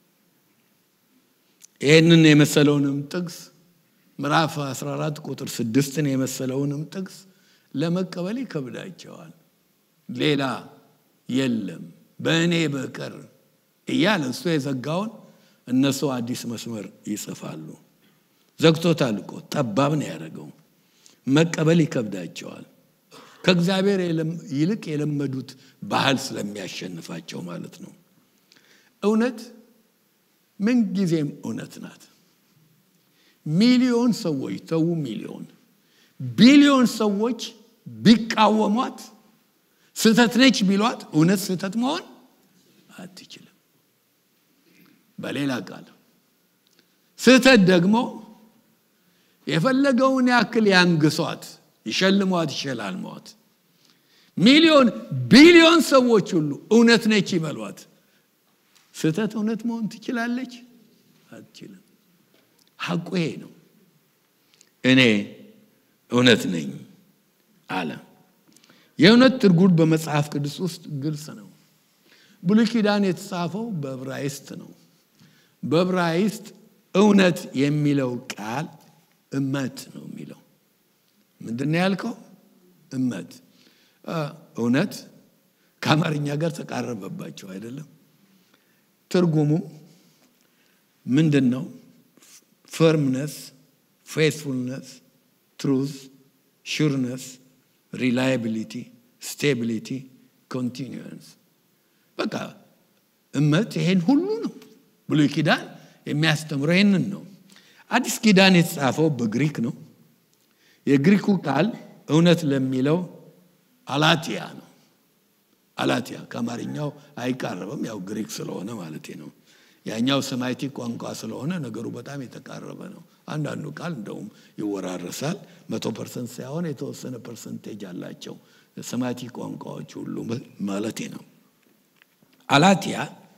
ይህንን የመሰለውንም ጥቅስ ምዕራፍ 14 ቁጥር ስድስትን የመሰለውንም ጥቅስ ለመቀበል ይከብዳቸዋል። ሌላ የለም በእኔ በቀር እያለ እሱ የዘጋውን እነሱ አዲስ መስመር ይጽፋሉ። ዘግቶታል እኮ ጠባብ ነው ያደረገው። መቀበል ይከብዳቸዋል። ከእግዚአብሔር ይልቅ የለመዱት ባህል ስለሚያሸንፋቸው ማለት ነው። እውነት ምንጊዜም እውነት ናት። ሚሊዮን ሰዎች ተዉ፣ ሚሊዮን ቢሊዮን ሰዎች ቢቃወሟት ስህተት ነች ቢሏት እውነት ስህተት መሆን አትችልም። በሌላ ቃል ስህተት ደግሞ የፈለገውን ያክል ያንግሷት፣ ይሸልሟት፣ ይሸላልሟት፣ ሚሊዮን ቢሊዮን ሰዎች ሁሉ እውነት ነች ይበሏት፣ ስህተት እውነት መሆን ትችላለች? አትችልም። ሐቁ ይሄ ነው። እኔ እውነት ነኝ አለ። የእውነት ትርጉም በመጽሐፍ ቅዱስ ውስጥ ግልጽ ነው። ብሉይ ኪዳን የተጻፈው በዕብራይስጥ ነው። በዕብራይስጥ እውነት የሚለው ቃል እመት ነው የሚለው። ምንድን ነው ያልከው? እመት። እውነት ከአማርኛ ጋር ተቃረበባቸው አይደለም? ትርጉሙ ምንድን ነው? ፈርምነስ፣ ፌስፉልነስ፣ ትሩዝ፣ ሹርነስ፣ ሪላያቢሊቲ፣ ስቴቢሊቲ፣ ኮንቲኒንስ። በቃ እመት ይሄን ሁሉ ነው። ብሉይ ኪዳን የሚያስተምረው ይህንን ነው። አዲስ ኪዳን የተጻፈው በግሪክ ነው። የግሪኩ ቃል እውነት ለሚለው አላቲያ ነው። አላትያ ከአማርኛው አይቃረብም፣ ያው ግሪክ ስለሆነ ማለት ነው። ያኛው ሰማይቲክ ቋንቋ ስለሆነ ነገሩ በጣም የተቃረበ ነው። አንዳንዱ ቃል እንደውም ይወራረሳል። መቶ ፐርሰንት ሳይሆን የተወሰነ ፐርሰንቴጅ አላቸው ሰማይቲክ ቋንቋዎች ሁሉ ማለት ነው። አላትያ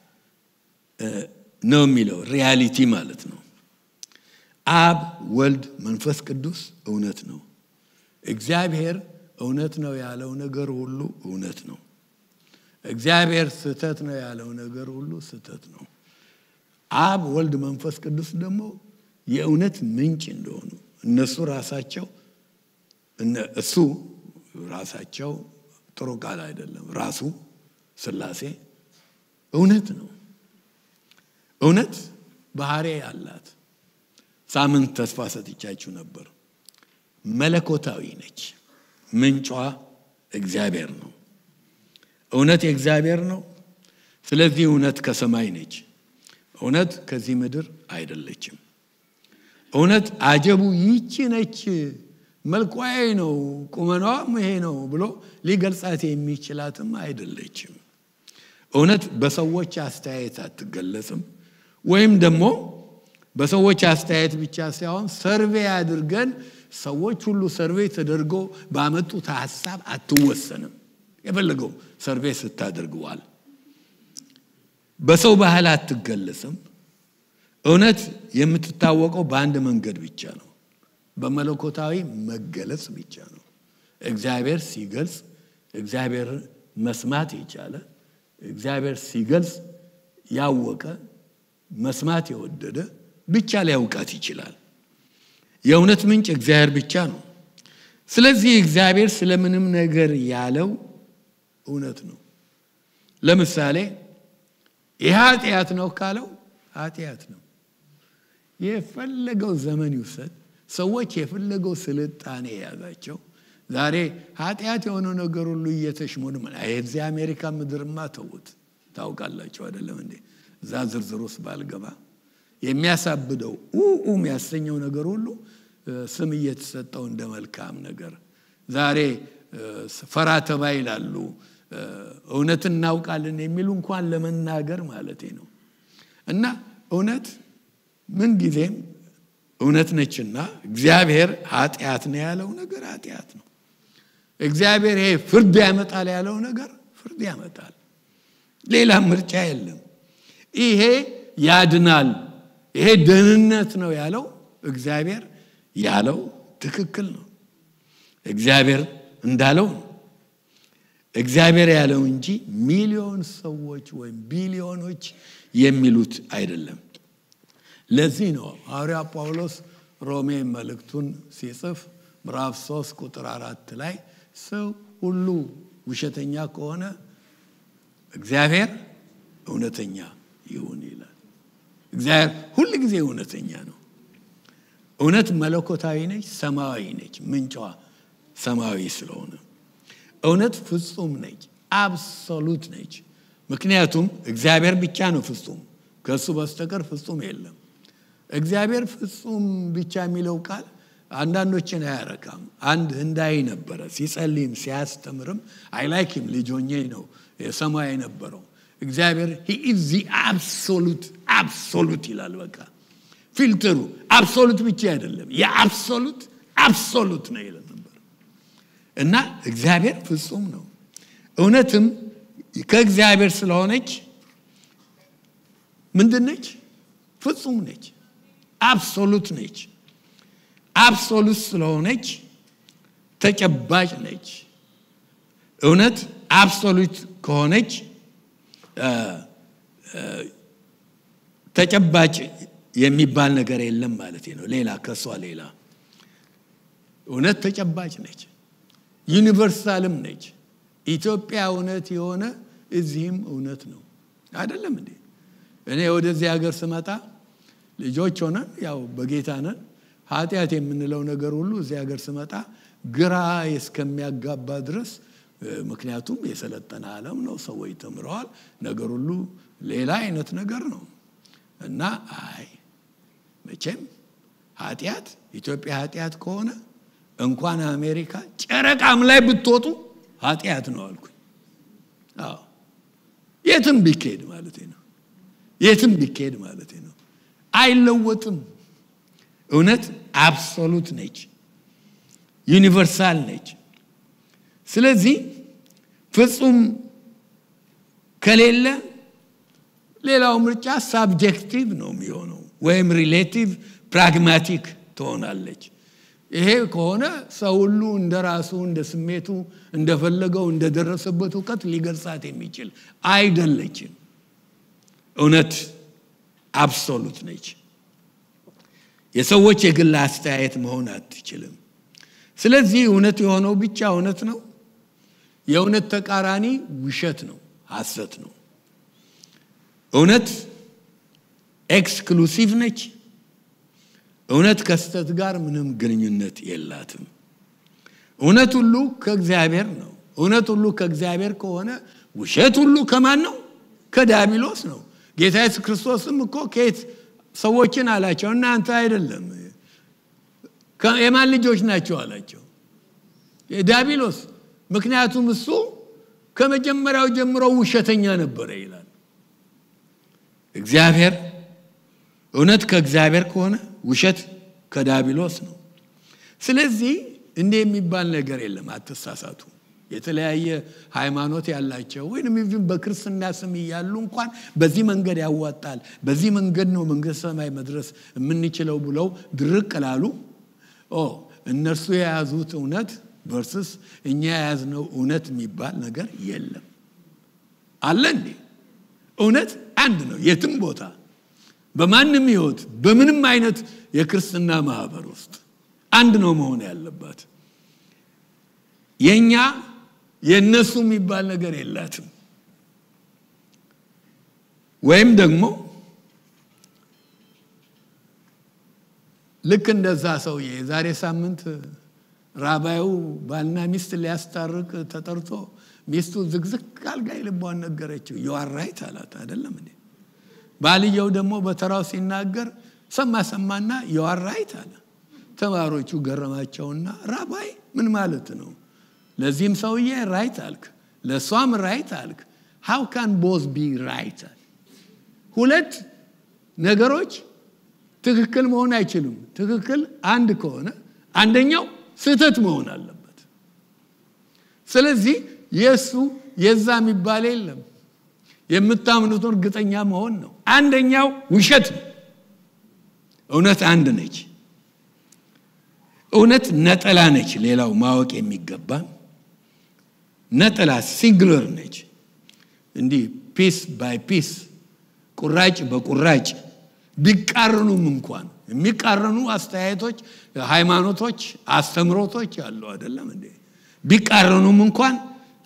ነው የሚለው ሪያሊቲ ማለት ነው። አብ ወልድ መንፈስ ቅዱስ እውነት ነው። እግዚአብሔር እውነት ነው ያለው ነገር ሁሉ እውነት ነው። እግዚአብሔር ስህተት ነው ያለው ነገር ሁሉ ስህተት ነው። አብ ወልድ መንፈስ ቅዱስ ደግሞ የእውነት ምንጭ እንደሆኑ እነሱ ራሳቸው እሱ ራሳቸው ጥሩ ቃል አይደለም። ራሱ ስላሴ እውነት ነው። እውነት ባህሪ አላት። ሳምንት ተስፋ ሰጥቻችሁ ነበር። መለኮታዊ ነች። ምንጯ እግዚአብሔር ነው። እውነት የእግዚአብሔር ነው። ስለዚህ እውነት ከሰማይ ነች። እውነት ከዚህ ምድር አይደለችም። እውነት አጀቡ ይቺ ነች፣ መልኳዬ ነው፣ ቁመናዋም ይሄ ነው ብሎ ሊገልጻት የሚችላትም አይደለችም። እውነት በሰዎች አስተያየት አትገለጽም። ወይም ደግሞ በሰዎች አስተያየት ብቻ ሳይሆን ሰርቬ አድርገን ሰዎች ሁሉ ሰርቬ ተደርጎ ባመጡት ሀሳብ አትወሰንም። የፈለገው ሰርቬ ስታደርገዋል። በሰው ባህል አትገለጽም። እውነት የምትታወቀው በአንድ መንገድ ብቻ ነው፣ በመለኮታዊ መገለጽ ብቻ ነው። እግዚአብሔር ሲገልጽ፣ እግዚአብሔር መስማት የቻለ እግዚአብሔር ሲገልጽ ያወቀ መስማት የወደደ ብቻ ሊያውቃት ይችላል። የእውነት ምንጭ እግዚአብሔር ብቻ ነው። ስለዚህ እግዚአብሔር ስለምንም ነገር ያለው እውነት ነው። ለምሳሌ ይህ ኃጢአት ነው ካለው ኃጢአት ነው። የፈለገው ዘመን ይውሰድ፣ ሰዎች የፈለገው ስልጣኔ የያዛቸው ዛሬ ኃጢአት የሆነው ነገር ሁሉ እየተሽሞን የዚህ አሜሪካ ምድርማ ተውት። ታውቃላቸው አይደለም እንዴ? እዛ ዝርዝር ውስጥ ባልገባ የሚያሳብደው ኡ የሚያሰኘው ነገር ሁሉ ስም እየተሰጠው እንደ መልካም ነገር ዛሬ ፈራ ተባ ይላሉ። እውነት እናውቃለን የሚሉ እንኳን ለመናገር ማለቴ ነው። እና እውነት ምን ጊዜም እውነት ነችና እግዚአብሔር ኃጢአት ነው ያለው ነገር ኃጢአት ነው። እግዚአብሔር ይሄ ፍርድ ያመጣል ያለው ነገር ፍርድ ያመጣል። ሌላ ምርጫ የለም። ይሄ ያድናል፣ ይሄ ደህንነት ነው ያለው እግዚአብሔር ያለው ትክክል ነው። እግዚአብሔር እንዳለው ነው። እግዚአብሔር ያለው እንጂ ሚሊዮን ሰዎች ወይም ቢሊዮኖች የሚሉት አይደለም። ለዚህ ነው ሐዋርያ ጳውሎስ ሮሜ መልእክቱን ሲጽፍ ምዕራፍ 3 ቁጥር አራት ላይ ሰው ሁሉ ውሸተኛ ከሆነ እግዚአብሔር እውነተኛ ይሁን ይላል። እግዚአብሔር ሁል ጊዜ እውነተኛ ነው። እውነት መለኮታዊ ነች፣ ሰማያዊ ነች። ምንጯ ሰማያዊ ስለሆነ እውነት ፍጹም ነች፣ አብሶሉት ነች። ምክንያቱም እግዚአብሔር ብቻ ነው ፍጹም፣ ከእሱ በስተቀር ፍጹም የለም። እግዚአብሔር ፍጹም ብቻ የሚለው ቃል አንዳንዶችን አያረካም። አንድ ህንዳይ ነበረ ሲጸልይም ሲያስተምርም አይላይክም ልጅ ሆኜ ነው የሰማይ የነበረው እግዚአብሔር ሂኢዝ አብሶሉት አብሶሉት ይላል። በቃ ፊልተሩ አብሶሉት ብቻ አይደለም የአብሶሉት አብሶሉት ነው ይለ ነበር እና እግዚአብሔር ፍጹም ነው። እውነትም ከእግዚአብሔር ስለሆነች ምንድን ነች? ፍጹም ነች። አብሶሉት ነች። አብሶሉት ስለሆነች ተጨባጭ ነች። እውነት አብሶሉት ከሆነች ተጨባጭ የሚባል ነገር የለም ማለት ነው። ሌላ ከሷ ሌላ እውነት ተጨባጭ ነች። ዩኒቨርሳልም ነች። ኢትዮጵያ እውነት የሆነ እዚህም እውነት ነው። አይደለም እንዴ? እኔ ወደዚህ ሀገር ስመጣ ልጆች ሆነን ያው በጌታ ነን። ኃጢአት የምንለው ነገር ሁሉ እዚህ ሀገር ስመጣ ግራ እስከሚያጋባ ድረስ ምክንያቱም የሰለጠነ ዓለም ነው። ሰዎች ተምረዋል። ነገር ሁሉ ሌላ አይነት ነገር ነው እና አይ መቼም ኃጢአት ኢትዮጵያ ኃጢአት ከሆነ እንኳን አሜሪካ ጨረቃም ላይ ብትወጡ ኃጢአት ነው አልኩኝ። አዎ የትም ቢካሄድ ማለት ነው። የትም ቢካሄድ ማለት ነው። አይለወጥም። እውነት አብሶሉት ነች፣ ዩኒቨርሳል ነች። ስለዚህ ፍጹም ከሌለ ሌላው ምርጫ ሳብጀክቲቭ ነው የሚሆነው ወይም ሪሌቲቭ ፕራግማቲክ ትሆናለች። ይሄ ከሆነ ሰው ሁሉ እንደ ራሱ እንደ ስሜቱ እንደፈለገው እንደደረሰበት እውቀት ሊገልጻት የሚችል አይደለችም። እውነት አብሶሉት ነች። የሰዎች የግል አስተያየት መሆን አትችልም። ስለዚህ እውነት የሆነው ብቻ እውነት ነው። የእውነት ተቃራኒ ውሸት ነው፣ ሐሰት ነው። እውነት ኤክስክሉሲቭ ነች። እውነት ከስተት ጋር ምንም ግንኙነት የላትም። እውነት ሁሉ ከእግዚአብሔር ነው። እውነት ሁሉ ከእግዚአብሔር ከሆነ ውሸት ሁሉ ከማን ነው? ከዲያብሎስ ነው። ጌታ ኢየሱስ ክርስቶስም እኮ ከየት ሰዎችን አላቸው፣ እናንተ አይደለም የማን ልጆች ናቸው አላቸው፣ የዲያብሎስ። ምክንያቱም እሱ ከመጀመሪያው ጀምሮ ውሸተኛ ነበረ ይላል። እግዚአብሔር እውነት ከእግዚአብሔር ከሆነ ውሸት ከዳቢሎስ ነው። ስለዚህ እንዲህ የሚባል ነገር የለም። አትሳሳቱ። የተለያየ ሃይማኖት ያላቸው ወይም ኢቭን በክርስትና ስም እያሉ እንኳን በዚህ መንገድ ያዋጣል፣ በዚህ መንገድ ነው መንግስተ ሰማይ መድረስ የምንችለው ብለው ድርቅ ላሉ እነርሱ የያዙት እውነት ቨርስስ እኛ የያዝነው እውነት የሚባል ነገር የለም። አለ እንዴ? እውነት አንድ ነው የትም ቦታ በማንም ህይወት በምንም አይነት የክርስትና ማህበር ውስጥ አንድ ነው መሆን ያለባት። የእኛ የእነሱ የሚባል ነገር የላትም። ወይም ደግሞ ልክ እንደዛ ሰውዬ የዛሬ ሳምንት ራባዩ ባልና ሚስት ሊያስታርቅ ተጠርቶ ሚስቱ ዝግዝግ አልጋ ልቧን ነገረችው። የዋራይት አላት አይደለም እንዴ? ባልየው ደግሞ በተራው ሲናገር ሰማ ሰማና የዋራይት አለ። ተማሪዎቹ ገረማቸውና ራባይ ምን ማለት ነው? ለዚህም ሰውዬ ራይት አልክ፣ ለእሷም ራይት አልክ። ሃው ካን ቦዝ ቢ ራይት? ሁለት ነገሮች ትክክል መሆን አይችሉም። ትክክል አንድ ከሆነ አንደኛው ስህተት መሆን አለበት። ስለዚህ የእሱ የዛ የሚባል የለም። የምታምኑትን እርግጠኛ መሆን ነው። አንደኛው ውሸት ነው። እውነት አንድ ነች። እውነት ነጠላ ነች። ሌላው ማወቅ የሚገባ ነጠላ ሲንግለር ነች። እንዲህ ፒስ ባይ ፒስ ቁራጭ በቁራጭ ቢቃረኑም እንኳን የሚቃረኑ አስተያየቶች፣ ሃይማኖቶች፣ አስተምሮቶች አሉ አይደለም እንዴ? ቢቃረኑም እንኳን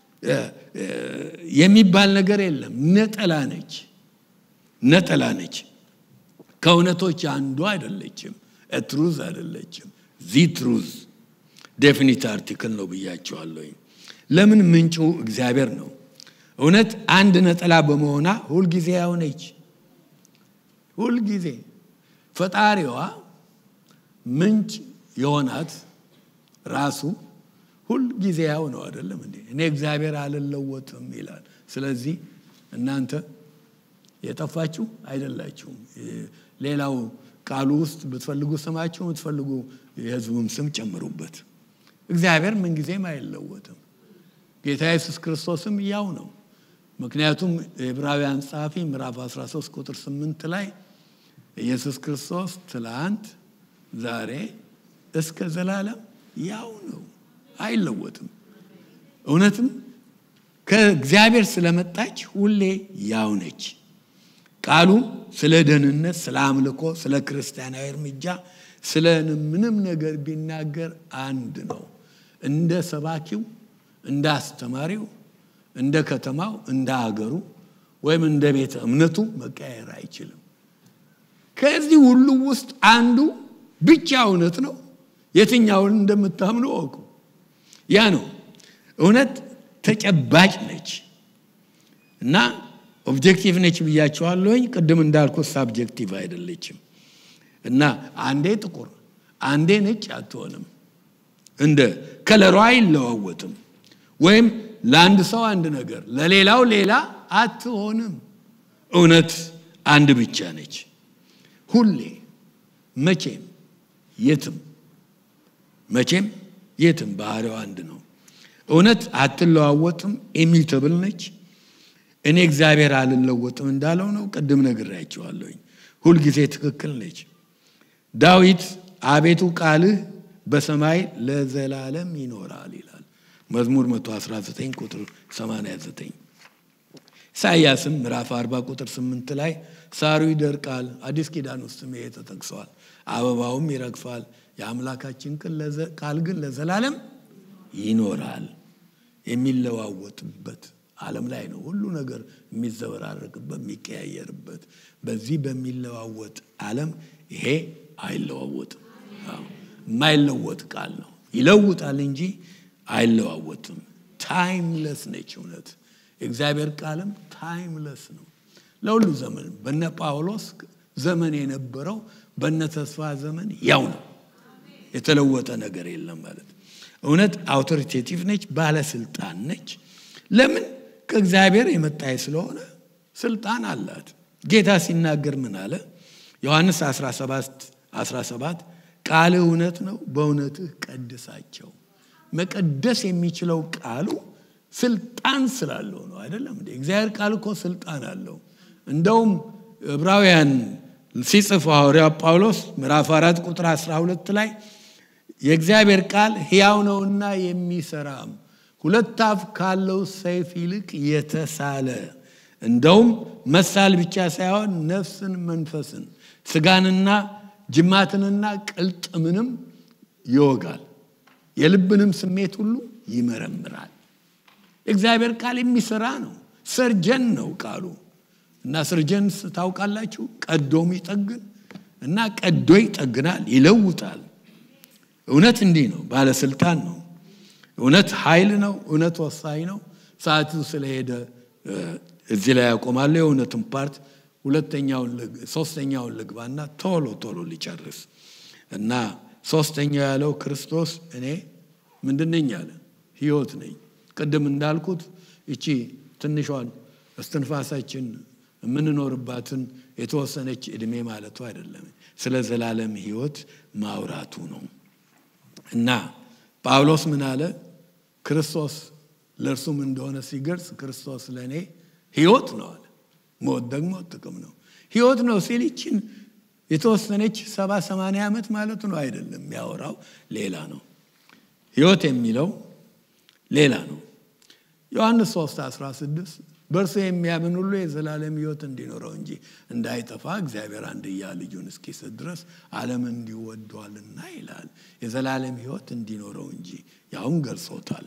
የሚባል ነገር የለም። ነጠላ ነች፣ ነጠላ ነች። ከእውነቶች አንዱ አይደለችም። ትሩዝ አይደለችም። ዚ ትሩዝ ዴፊኒት አርቲክል ነው ብያቸዋለሁ። ለምን ምንጩ እግዚአብሔር ነው። እውነት አንድ ነጠላ በመሆኗ ሁልጊዜ ያው ነች። ሁልጊዜ ፈጣሪዋ ምንጭ የሆናት ራሱ ሁልጊዜ ያው ነው አይደለም እንዴ? እኔ እግዚአብሔር አልለወጥም ይላል። ስለዚህ እናንተ የጠፋችሁ አይደላችሁም። ሌላው ቃሉ ውስጥ ብትፈልጉ ስማችሁ ብትፈልጉ የሕዝቡም ስም ጨምሩበት። እግዚአብሔር ምንጊዜም አይለወጥም። ጌታ ኢየሱስ ክርስቶስም ያው ነው። ምክንያቱም የዕብራውያን ጸሐፊ ምዕራፍ 13 ቁጥር 8 ላይ ኢየሱስ ክርስቶስ ትላንት፣ ዛሬ እስከ ዘላለም ያው ነው፣ አይለወጥም። እውነትም ከእግዚአብሔር ስለመጣች ሁሌ ያው ነች። ቃሉ ስለ ደህንነት፣ ስለ አምልኮ፣ ስለ ክርስቲያናዊ እርምጃ፣ ስለ ምንም ነገር ቢናገር አንድ ነው። እንደ ሰባኪው፣ እንደ አስተማሪው፣ እንደ ከተማው፣ እንደ አገሩ ወይም እንደ ቤተ እምነቱ መቀየር አይችልም። ከዚህ ሁሉ ውስጥ አንዱ ብቻ እውነት ነው። የትኛውን እንደምታምኑ እወቁ። ያ ነው እውነት። ተጨባጭ ነች እና ኦብጀክቲቭ ነች ብያቸዋለሁኝ። ቅድም እንዳልኩት ሳብጀክቲቭ አይደለችም እና አንዴ ጥቁር አንዴ ነጭ አትሆንም። እንደ ከለሯ አይለዋወጥም። ወይም ለአንድ ሰው አንድ ነገር፣ ለሌላው ሌላ አትሆንም። እውነት አንድ ብቻ ነች። ሁሌ መቼም የትም መቼም የትም ባህሪው አንድ ነው። እውነት አትለዋወጥም፣ ኢሚተብል ነች። እኔ እግዚአብሔር አልለወጥም እንዳለው ነው። ቅድም ነግሬያቸዋለሁኝ። ሁልጊዜ ትክክል ነች። ዳዊት አቤቱ ቃልህ በሰማይ ለዘላለም ይኖራል ይላል መዝሙር 119 ቁጥር 89። ኢሳይያስም ምዕራፍ 40 ቁጥር 8 ላይ ሳሩ ይደርቃል፣ አዲስ ኪዳን ውስጥም ይሄ ተጠቅሰዋል፣ አበባውም ይረግፋል፣ የአምላካችን ቃል ግን ለዘላለም ይኖራል። የሚለዋወጥበት ዓለም ላይ ነው ሁሉ ነገር የሚዘበራረቅበት የሚቀያየርበት። በዚህ በሚለዋወጥ ዓለም ይሄ አይለዋወጥም። የማይለወጥ ቃል ነው። ይለውጣል እንጂ አይለዋወጥም። ታይምለስ ነች እውነት። የእግዚአብሔር ቃልም ታይምለስ ነው ለሁሉ ዘመን። በነ ጳውሎስ ዘመን የነበረው በነ ተስፋ ዘመን ያው ነው። የተለወጠ ነገር የለም ማለት እውነት አውቶሪቴቲቭ ነች፣ ባለስልጣን ነች። ለምን ከእግዚአብሔር የመጣይ ስለሆነ ስልጣን አላት። ጌታ ሲናገር ምን አለ? ዮሐንስ 17 17 ቃልህ እውነት ነው፣ በእውነትህ ቀድሳቸው። መቀደስ የሚችለው ቃሉ ስልጣን ስላለው ነው። አይደለም እንዴ? እግዚአብሔር ቃል እኮ ስልጣን አለው። እንደውም ዕብራውያን ሲጽፍ ሐዋርያው ጳውሎስ ምዕራፍ አራት ቁጥር 12 ላይ የእግዚአብሔር ቃል ሕያው ነውና የሚሰራም ሁለት አፍ ካለው ሰይፍ ይልቅ የተሳለ እንደውም መሳል ብቻ ሳይሆን ነፍስን፣ መንፈስን፣ ስጋንና ጅማትንና ቅልጥምንም ይወጋል፣ የልብንም ስሜት ሁሉ ይመረምራል። የእግዚአብሔር ቃል የሚሰራ ነው። ሰርጀን ነው ቃሉ እና ሰርጀን ታውቃላችሁ፣ ቀዶም ይጠግን እና ቀዶ ይጠግናል፣ ይለውጣል። እውነት እንዲህ ነው፣ ባለስልጣን ነው። እውነት ኃይል ነው። እውነት ወሳኝ ነው። ሰዓቱ ስለሄደ እዚህ ላይ ያቆማለሁ። የእውነትን ፓርት ሁለተኛውን ሶስተኛውን ልግባና ቶሎ ቶሎ ሊጨርስ እና ሶስተኛው ያለው ክርስቶስ እኔ ምንድን ነኝ አለ ህይወት ነኝ። ቅድም እንዳልኩት እቺ ትንሿን እስትንፋሳችን የምንኖርባትን የተወሰነች እድሜ ማለቱ አይደለም፣ ስለ ዘላለም ህይወት ማውራቱ ነው እና ጳውሎስ ምን አለ? ክርስቶስ ለእርሱም እንደሆነ ሲገልጽ ክርስቶስ ለእኔ ህይወት ነው አለ። ሞት ደግሞ ጥቅም ነው። ህይወት ነው ሲል ይችን የተወሰነች ሰባ ሰማንያ ዓመት ማለቱ ነው አይደለም። የሚያወራው ሌላ ነው። ህይወት የሚለው ሌላ ነው። ዮሐንስ 3 16 በእርሱ የሚያምን ሁሉ የዘላለም ህይወት እንዲኖረው እንጂ እንዳይጠፋ እግዚአብሔር አንድያ ልጁን እስኪሰጥ ድረስ ዓለም እንዲወዷልና ይላል። የዘላለም ህይወት እንዲኖረው እንጂ ያውም ገልጾታል።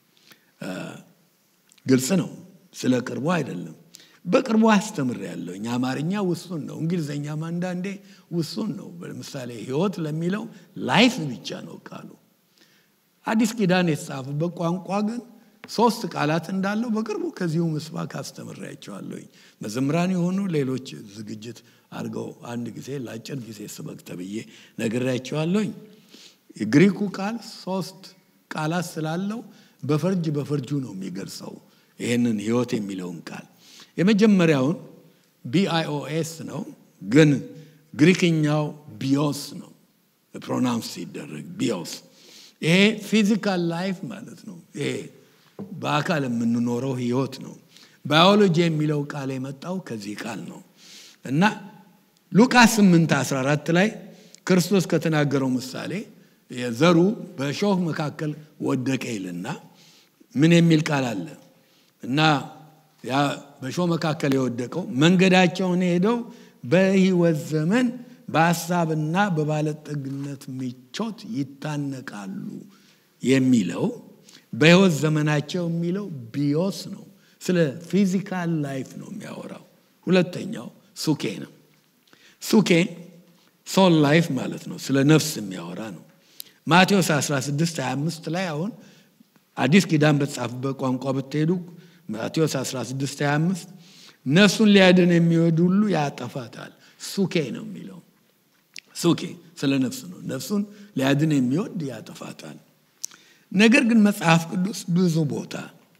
ግልጽ ነው። ስለ ቅርቡ አይደለም። በቅርቡ አስተምር ያለውኝ አማርኛ ውሱን ነው። እንግሊዝኛም አንዳንዴ ውሱን ነው። ለምሳሌ ህይወት ለሚለው ላይፍ ብቻ ነው ቃሉ። አዲስ ኪዳን የተጻፈበት ቋንቋ ግን ሶስት ቃላት እንዳለው በቅርቡ ከዚሁ ምስባክ አስተምሬያቸዋለሁኝ። መዘምራን የሆኑ ሌሎች ዝግጅት አድርገው አንድ ጊዜ ለአጭር ጊዜ ስበክ ተብዬ ነግሬያቸዋለሁኝ። የግሪኩ ቃል ሶስት ቃላት ስላለው በፈርጅ በፈርጁ ነው የሚገልጸው ይህንን ህይወት የሚለውን ቃል የመጀመሪያውን ቢአይኦኤስ ነው፣ ግን ግሪክኛው ቢዮስ ነው ፕሮናውንስ ሲደረግ ቢዮስ። ይሄ ፊዚካል ላይፍ ማለት ነው። ይሄ በአካል የምንኖረው ህይወት ነው። ባዮሎጂ የሚለው ቃል የመጣው ከዚህ ቃል ነው እና ሉቃስ 8 14 ላይ ክርስቶስ ከተናገረው ምሳሌ የዘሩ በእሾህ መካከል ወደቀ ይልና ምን የሚል ቃል አለ እና ያ በእሾህ መካከል የወደቀው መንገዳቸውን ሄደው በህይወት ዘመን በሀሳብና በባለጠግነት ምቾት ይታነቃሉ የሚለው በህይወት ዘመናቸው የሚለው ቢዮስ ነው። ስለ ፊዚካል ላይፍ ነው የሚያወራው። ሁለተኛው ሱኬ ነው። ሱኬ ሶል ላይፍ ማለት ነው። ስለ ነፍስ የሚያወራ ነው። ማቴዎስ 16 25 ላይ አሁን አዲስ ኪዳን በተጻፈበት ቋንቋ ብትሄዱ ማቴዎስ 16 25 ነፍሱን ሊያድን የሚወድ ሁሉ ያጠፋታል። ሱኬ ነው የሚለው። ሱኬ ስለ ነፍስ ነው። ነፍሱን ሊያድን የሚወድ ያጠፋታል። ነገር ግን መጽሐፍ ቅዱስ ብዙ ቦታ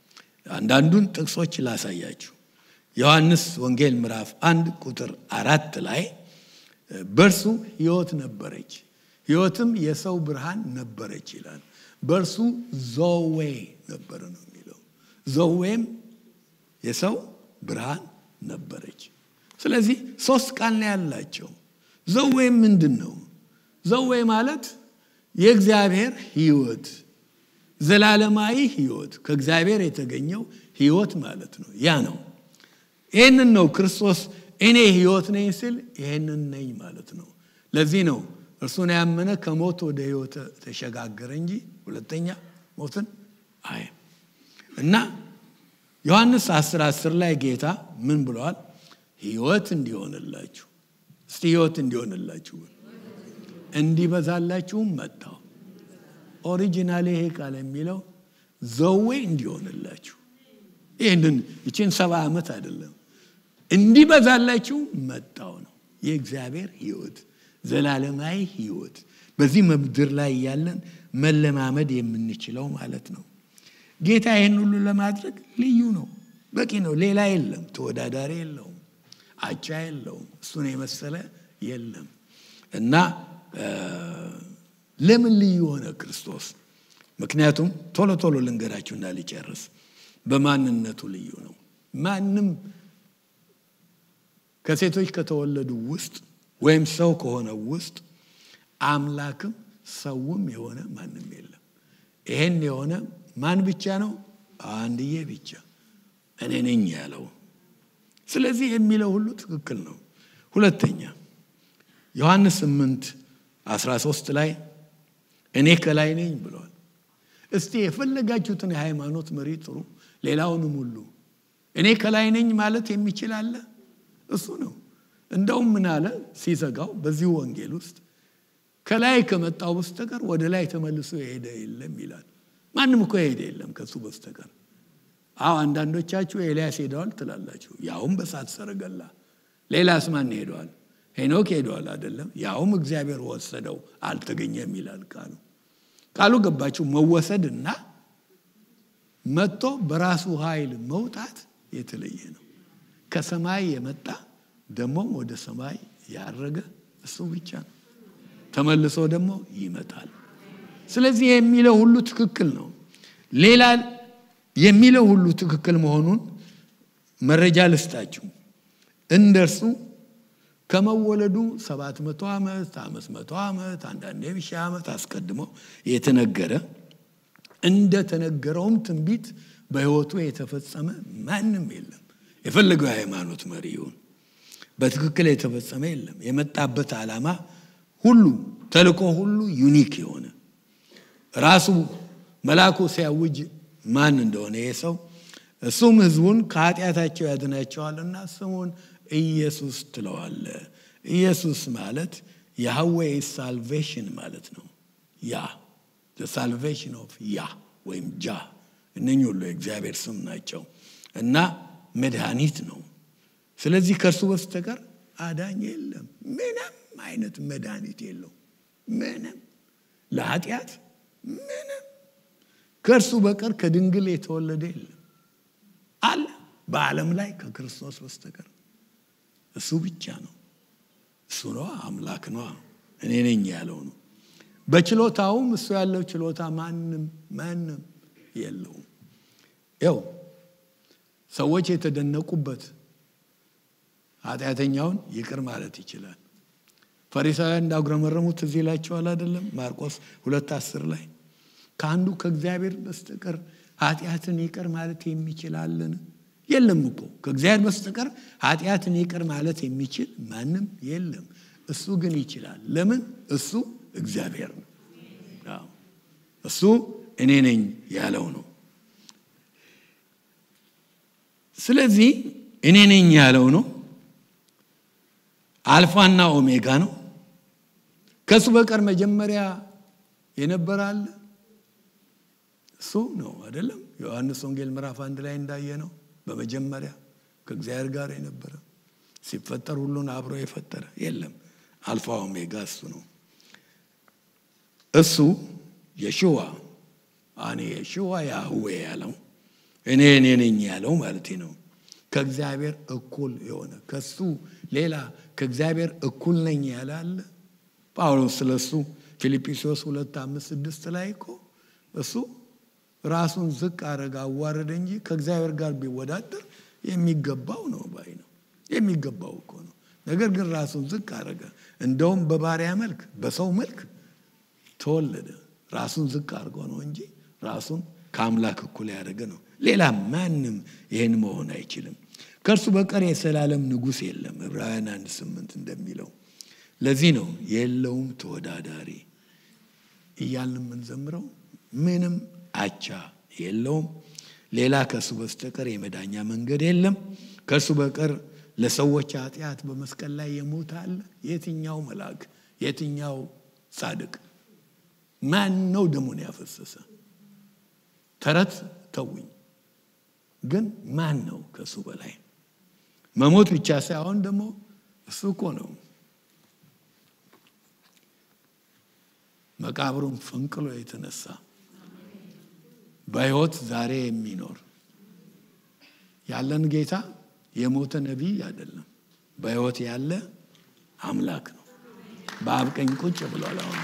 አንዳንዱን ጥቅሶች ላሳያችሁ። ዮሐንስ ወንጌል ምዕራፍ አንድ ቁጥር አራት ላይ በእርሱ ሕይወት ነበረች፣ ሕይወትም የሰው ብርሃን ነበረች ይላል። በእርሱ ዞዌ ነበረ ነው የሚለው። ዞዌም የሰው ብርሃን ነበረች። ስለዚህ ሶስት ቃል ነው ያላቸው። ዘዌም ምንድን ነው? ዘዌ ማለት የእግዚአብሔር ሕይወት ዘላለማዊ ሕይወት ከእግዚአብሔር የተገኘው ሕይወት ማለት ነው። ያ ነው። ይህንን ነው ክርስቶስ እኔ ሕይወት ነኝ ሲል ይህንን ነኝ ማለት ነው። ለዚህ ነው እርሱን ያመነ ከሞት ወደ ሕይወት ተሸጋገረ እንጂ ሁለተኛ ሞትን አይ እና ዮሐንስ 10 10 ላይ ጌታ ምን ብለዋል? ሕይወት እንዲሆንላችሁ እስቲ ሕይወት እንዲሆንላችሁ እንዲበዛላችሁም መጣው። ኦሪጂናል ይሄ ቃል የሚለው ዘዌ እንዲሆንላችሁ ይህንን ይችን ሰባ ዓመት አይደለም እንዲበዛላችሁ መጣው ነው። የእግዚአብሔር ሕይወት ዘላለማዊ ሕይወት በዚህ ምድር ላይ ያለን መለማመድ የምንችለው ማለት ነው። ጌታ ይህን ሁሉ ለማድረግ ልዩ ነው፣ በቂ ነው። ሌላ የለም፣ ተወዳዳሪ የለውም፣ አቻ የለውም፣ እሱን የመሰለ የለም እና ለምን ልዩ ሆነ ክርስቶስ? ምክንያቱም ቶሎ ቶሎ ልንገራችሁ እና ሊጨርስ በማንነቱ ልዩ ነው። ማንም ከሴቶች ከተወለዱ ውስጥ ወይም ሰው ከሆነ ውስጥ አምላክም ሰውም የሆነ ማንም የለም። ይሄን የሆነ ማን ብቻ ነው? አንድዬ ብቻ እኔ ነኝ ያለው። ስለዚህ የሚለው ሁሉ ትክክል ነው። ሁለተኛ ዮሐንስ 8 13 ላይ እኔ ከላይ ነኝ ብለዋል። እስቲ የፈለጋችሁትን የሃይማኖት መሪ ጥሩ፣ ሌላውንም ሁሉ እኔ ከላይ ነኝ ማለት የሚችል አለ? እሱ ነው። እንደውም ምን አለ ሲዘጋው በዚሁ ወንጌል ውስጥ ከላይ ከመጣው በስተቀር ወደ ላይ ተመልሶ የሄደ የለም ይላል። ማንም እኮ የሄደ የለም ከሱ በስተቀር። አዎ አንዳንዶቻችሁ ኤልያስ ሄደዋል ትላላችሁ፣ ያውም በሳት ሰረገላ። ሌላስ ማን ሄደዋል? ሄኖክ ሄደዋል አይደለም? ያውም እግዚአብሔር ወሰደው አልተገኘም ይላል ቃሉ። ቃሉ ገባችሁ? መወሰድ እና መጥቶ በራሱ ኃይል መውጣት የተለየ ነው። ከሰማይ የመጣ ደግሞም ወደ ሰማይ ያረገ እሱ ብቻ ነው። ተመልሶ ደግሞ ይመጣል። ስለዚህ የሚለው ሁሉ ትክክል ነው። ሌላ የሚለው ሁሉ ትክክል መሆኑን መረጃ ልስጣችሁ። እንደርሱ ከመወለዱ ሰባት መቶ ዓመት አምስት መቶ ዓመት አንዳንዴ ሺህ ዓመት አስቀድሞ የተነገረ እንደተነገረውም ትንቢት በሕይወቱ የተፈጸመ ማንም የለም። የፈለገው የሃይማኖት መሪ ይሁን በትክክል የተፈጸመ የለም። የመጣበት ዓላማ ሁሉ ተልእኮ ሁሉ ዩኒክ የሆነ ራሱ መልአኩ ሲያውጅ ማን እንደሆነ ይህ ሰው እሱም ሕዝቡን ከኃጢአታቸው ያድናቸዋልና ስሙን ኢየሱስ ትለዋለ። ኢየሱስ ማለት ያህዌ ሳልቬሽን ማለት ነው። ያ ሳልቬሽን ኦፍ ያ ወይም ጃ እነኚህ ሁሉ የእግዚአብሔር ስም ናቸው እና መድኃኒት ነው። ስለዚህ ከእርሱ በስተቀር አዳኝ የለም። ምንም አይነት መድኃኒት የለው። ምንም ለኃጢአት ምንም ከእርሱ በቀር ከድንግል የተወለደ የለም አለ በዓለም ላይ ከክርስቶስ በስተቀር እሱ ብቻ ነው። እሱ ነዋ አምላክ ነዋ እኔ ነኝ ያለው ነው። በችሎታውም እሱ ያለው ችሎታ ማንም ማንም የለውም። ያው ሰዎች የተደነቁበት ኃጢአተኛውን ይቅር ማለት ይችላል። ፈሪሳውያን እንዳጉረመረሙት እዚህ ይላቸዋል አይደለም? ማርቆስ ሁለት አስር ላይ ከአንዱ ከእግዚአብሔር በስተቀር ኃጢአትን ይቅር ማለት የሚችላለን? የለም እኮ ከእግዚአብሔር በስተቀር ኃጢአትን ይቅር ማለት የሚችል ማንም የለም። እሱ ግን ይችላል። ለምን? እሱ እግዚአብሔር ነው። እሱ እኔ ነኝ ያለው ነው። ስለዚህ እኔ ነኝ ያለው ነው። አልፋና ኦሜጋ ነው። ከእሱ በቀር መጀመሪያ የነበረ አለ? እሱ ነው አይደለም? ዮሐንስ ወንጌል ምዕራፍ አንድ ላይ እንዳየ ነው። በመጀመሪያ ከእግዚአብሔር ጋር የነበረ ሲፈጠር ሁሉን አብሮ የፈጠረ የለም። አልፋ ኦሜጋ እሱ ነው። እሱ የሽዋ እኔ የሽዋ ያህዌ ያለው እኔ እኔ ነኝ ያለው ማለት ነው። ከእግዚአብሔር እኩል የሆነ ከሱ ሌላ ከእግዚአብሔር እኩል ነኝ ያለ አለ? ጳውሎስ ስለ እሱ ፊልጵስዩስ ሁለት አምስት ስድስት ላይ እኮ እሱ ራሱን ዝቅ አረገ አዋረደ እንጂ ከእግዚአብሔር ጋር ቢወዳደር የሚገባው ነው ባይ ነው። የሚገባው እኮ ነው። ነገር ግን ራሱን ዝቅ አረገ። እንደውም በባሪያ መልክ በሰው መልክ ተወለደ። ራሱን ዝቅ አድርጎ ነው እንጂ ራሱን ከአምላክ እኩል ያደረገ ነው። ሌላ ማንም ይህን መሆን አይችልም። ከእርሱ በቀር የዘላለም ንጉሥ የለም። ዕብራውያን አንድ ስምንት እንደሚለው ለዚህ ነው የለውም ተወዳዳሪ እያልን የምንዘምረው። ምንም አቻ የለውም። ሌላ ከእሱ በስተቀር የመዳኛ መንገድ የለም። ከእሱ በቀር ለሰዎች ኃጢአት በመስቀል ላይ የሞተ አለ? የትኛው መልአክ? የትኛው ጻድቅ? ማን ነው ደሙን ያፈሰሰ? ተረት ተውኝ። ግን ማን ነው ከእሱ በላይ? መሞት ብቻ ሳይሆን ደግሞ እሱ እኮ ነው መቃብሩን ፈንቅሎ የተነሳ በሕይወት ዛሬ የሚኖር ያለን ጌታ የሞተ ነቢይ አይደለም። በሕይወት ያለ አምላክ ነው። በአብ ቀኝ ቁጭ ብሏል። አሁን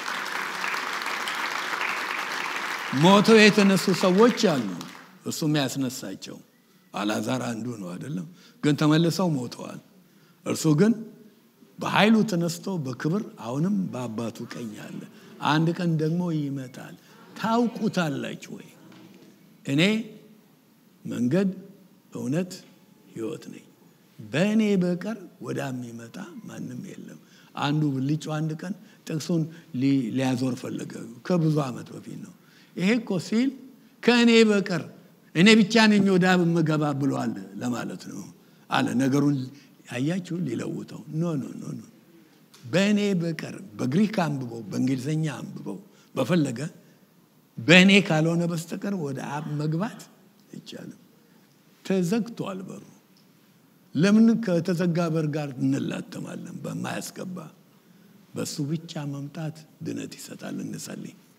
ሞተው የተነሱ ሰዎች አሉ። እሱም ያስነሳቸው አልዓዛር አንዱ ነው አይደለም። ግን ተመልሰው ሞተዋል። እርሱ ግን በኃይሉ ተነስቶ በክብር አሁንም በአባቱ ቀኝ አለ። አንድ ቀን ደግሞ ይመጣል። ታውቁታላችሁ ወይ? እኔ መንገድ፣ እውነት፣ ሕይወት ነኝ። በእኔ በቀር ወደ የሚመጣ ማንም የለም። አንዱ ብልጩ አንድ ቀን ጥቅሱን ሊያዞር ፈለገ። ከብዙ ዓመት በፊት ነው። ይሄ እኮ ሲል ከእኔ በቀር እኔ ብቻ ነኝ ወደ አብ የምገባ ብሏል ለማለት ነው አለ። ነገሩን አያችሁ ሊለውጠው ኖ ኖ ኖ ኖ በእኔ በቀር በግሪክ አንብበው በእንግሊዝኛ አንብበው በፈለገ በእኔ ካልሆነ በስተቀር ወደ አብ መግባት አይቻልም። ተዘግቷል በሩ። ለምን ከተዘጋ በር ጋር እንላተማለን? በማያስገባ በሱ ብቻ መምጣት ድነት ይሰጣል። እንጸልይ።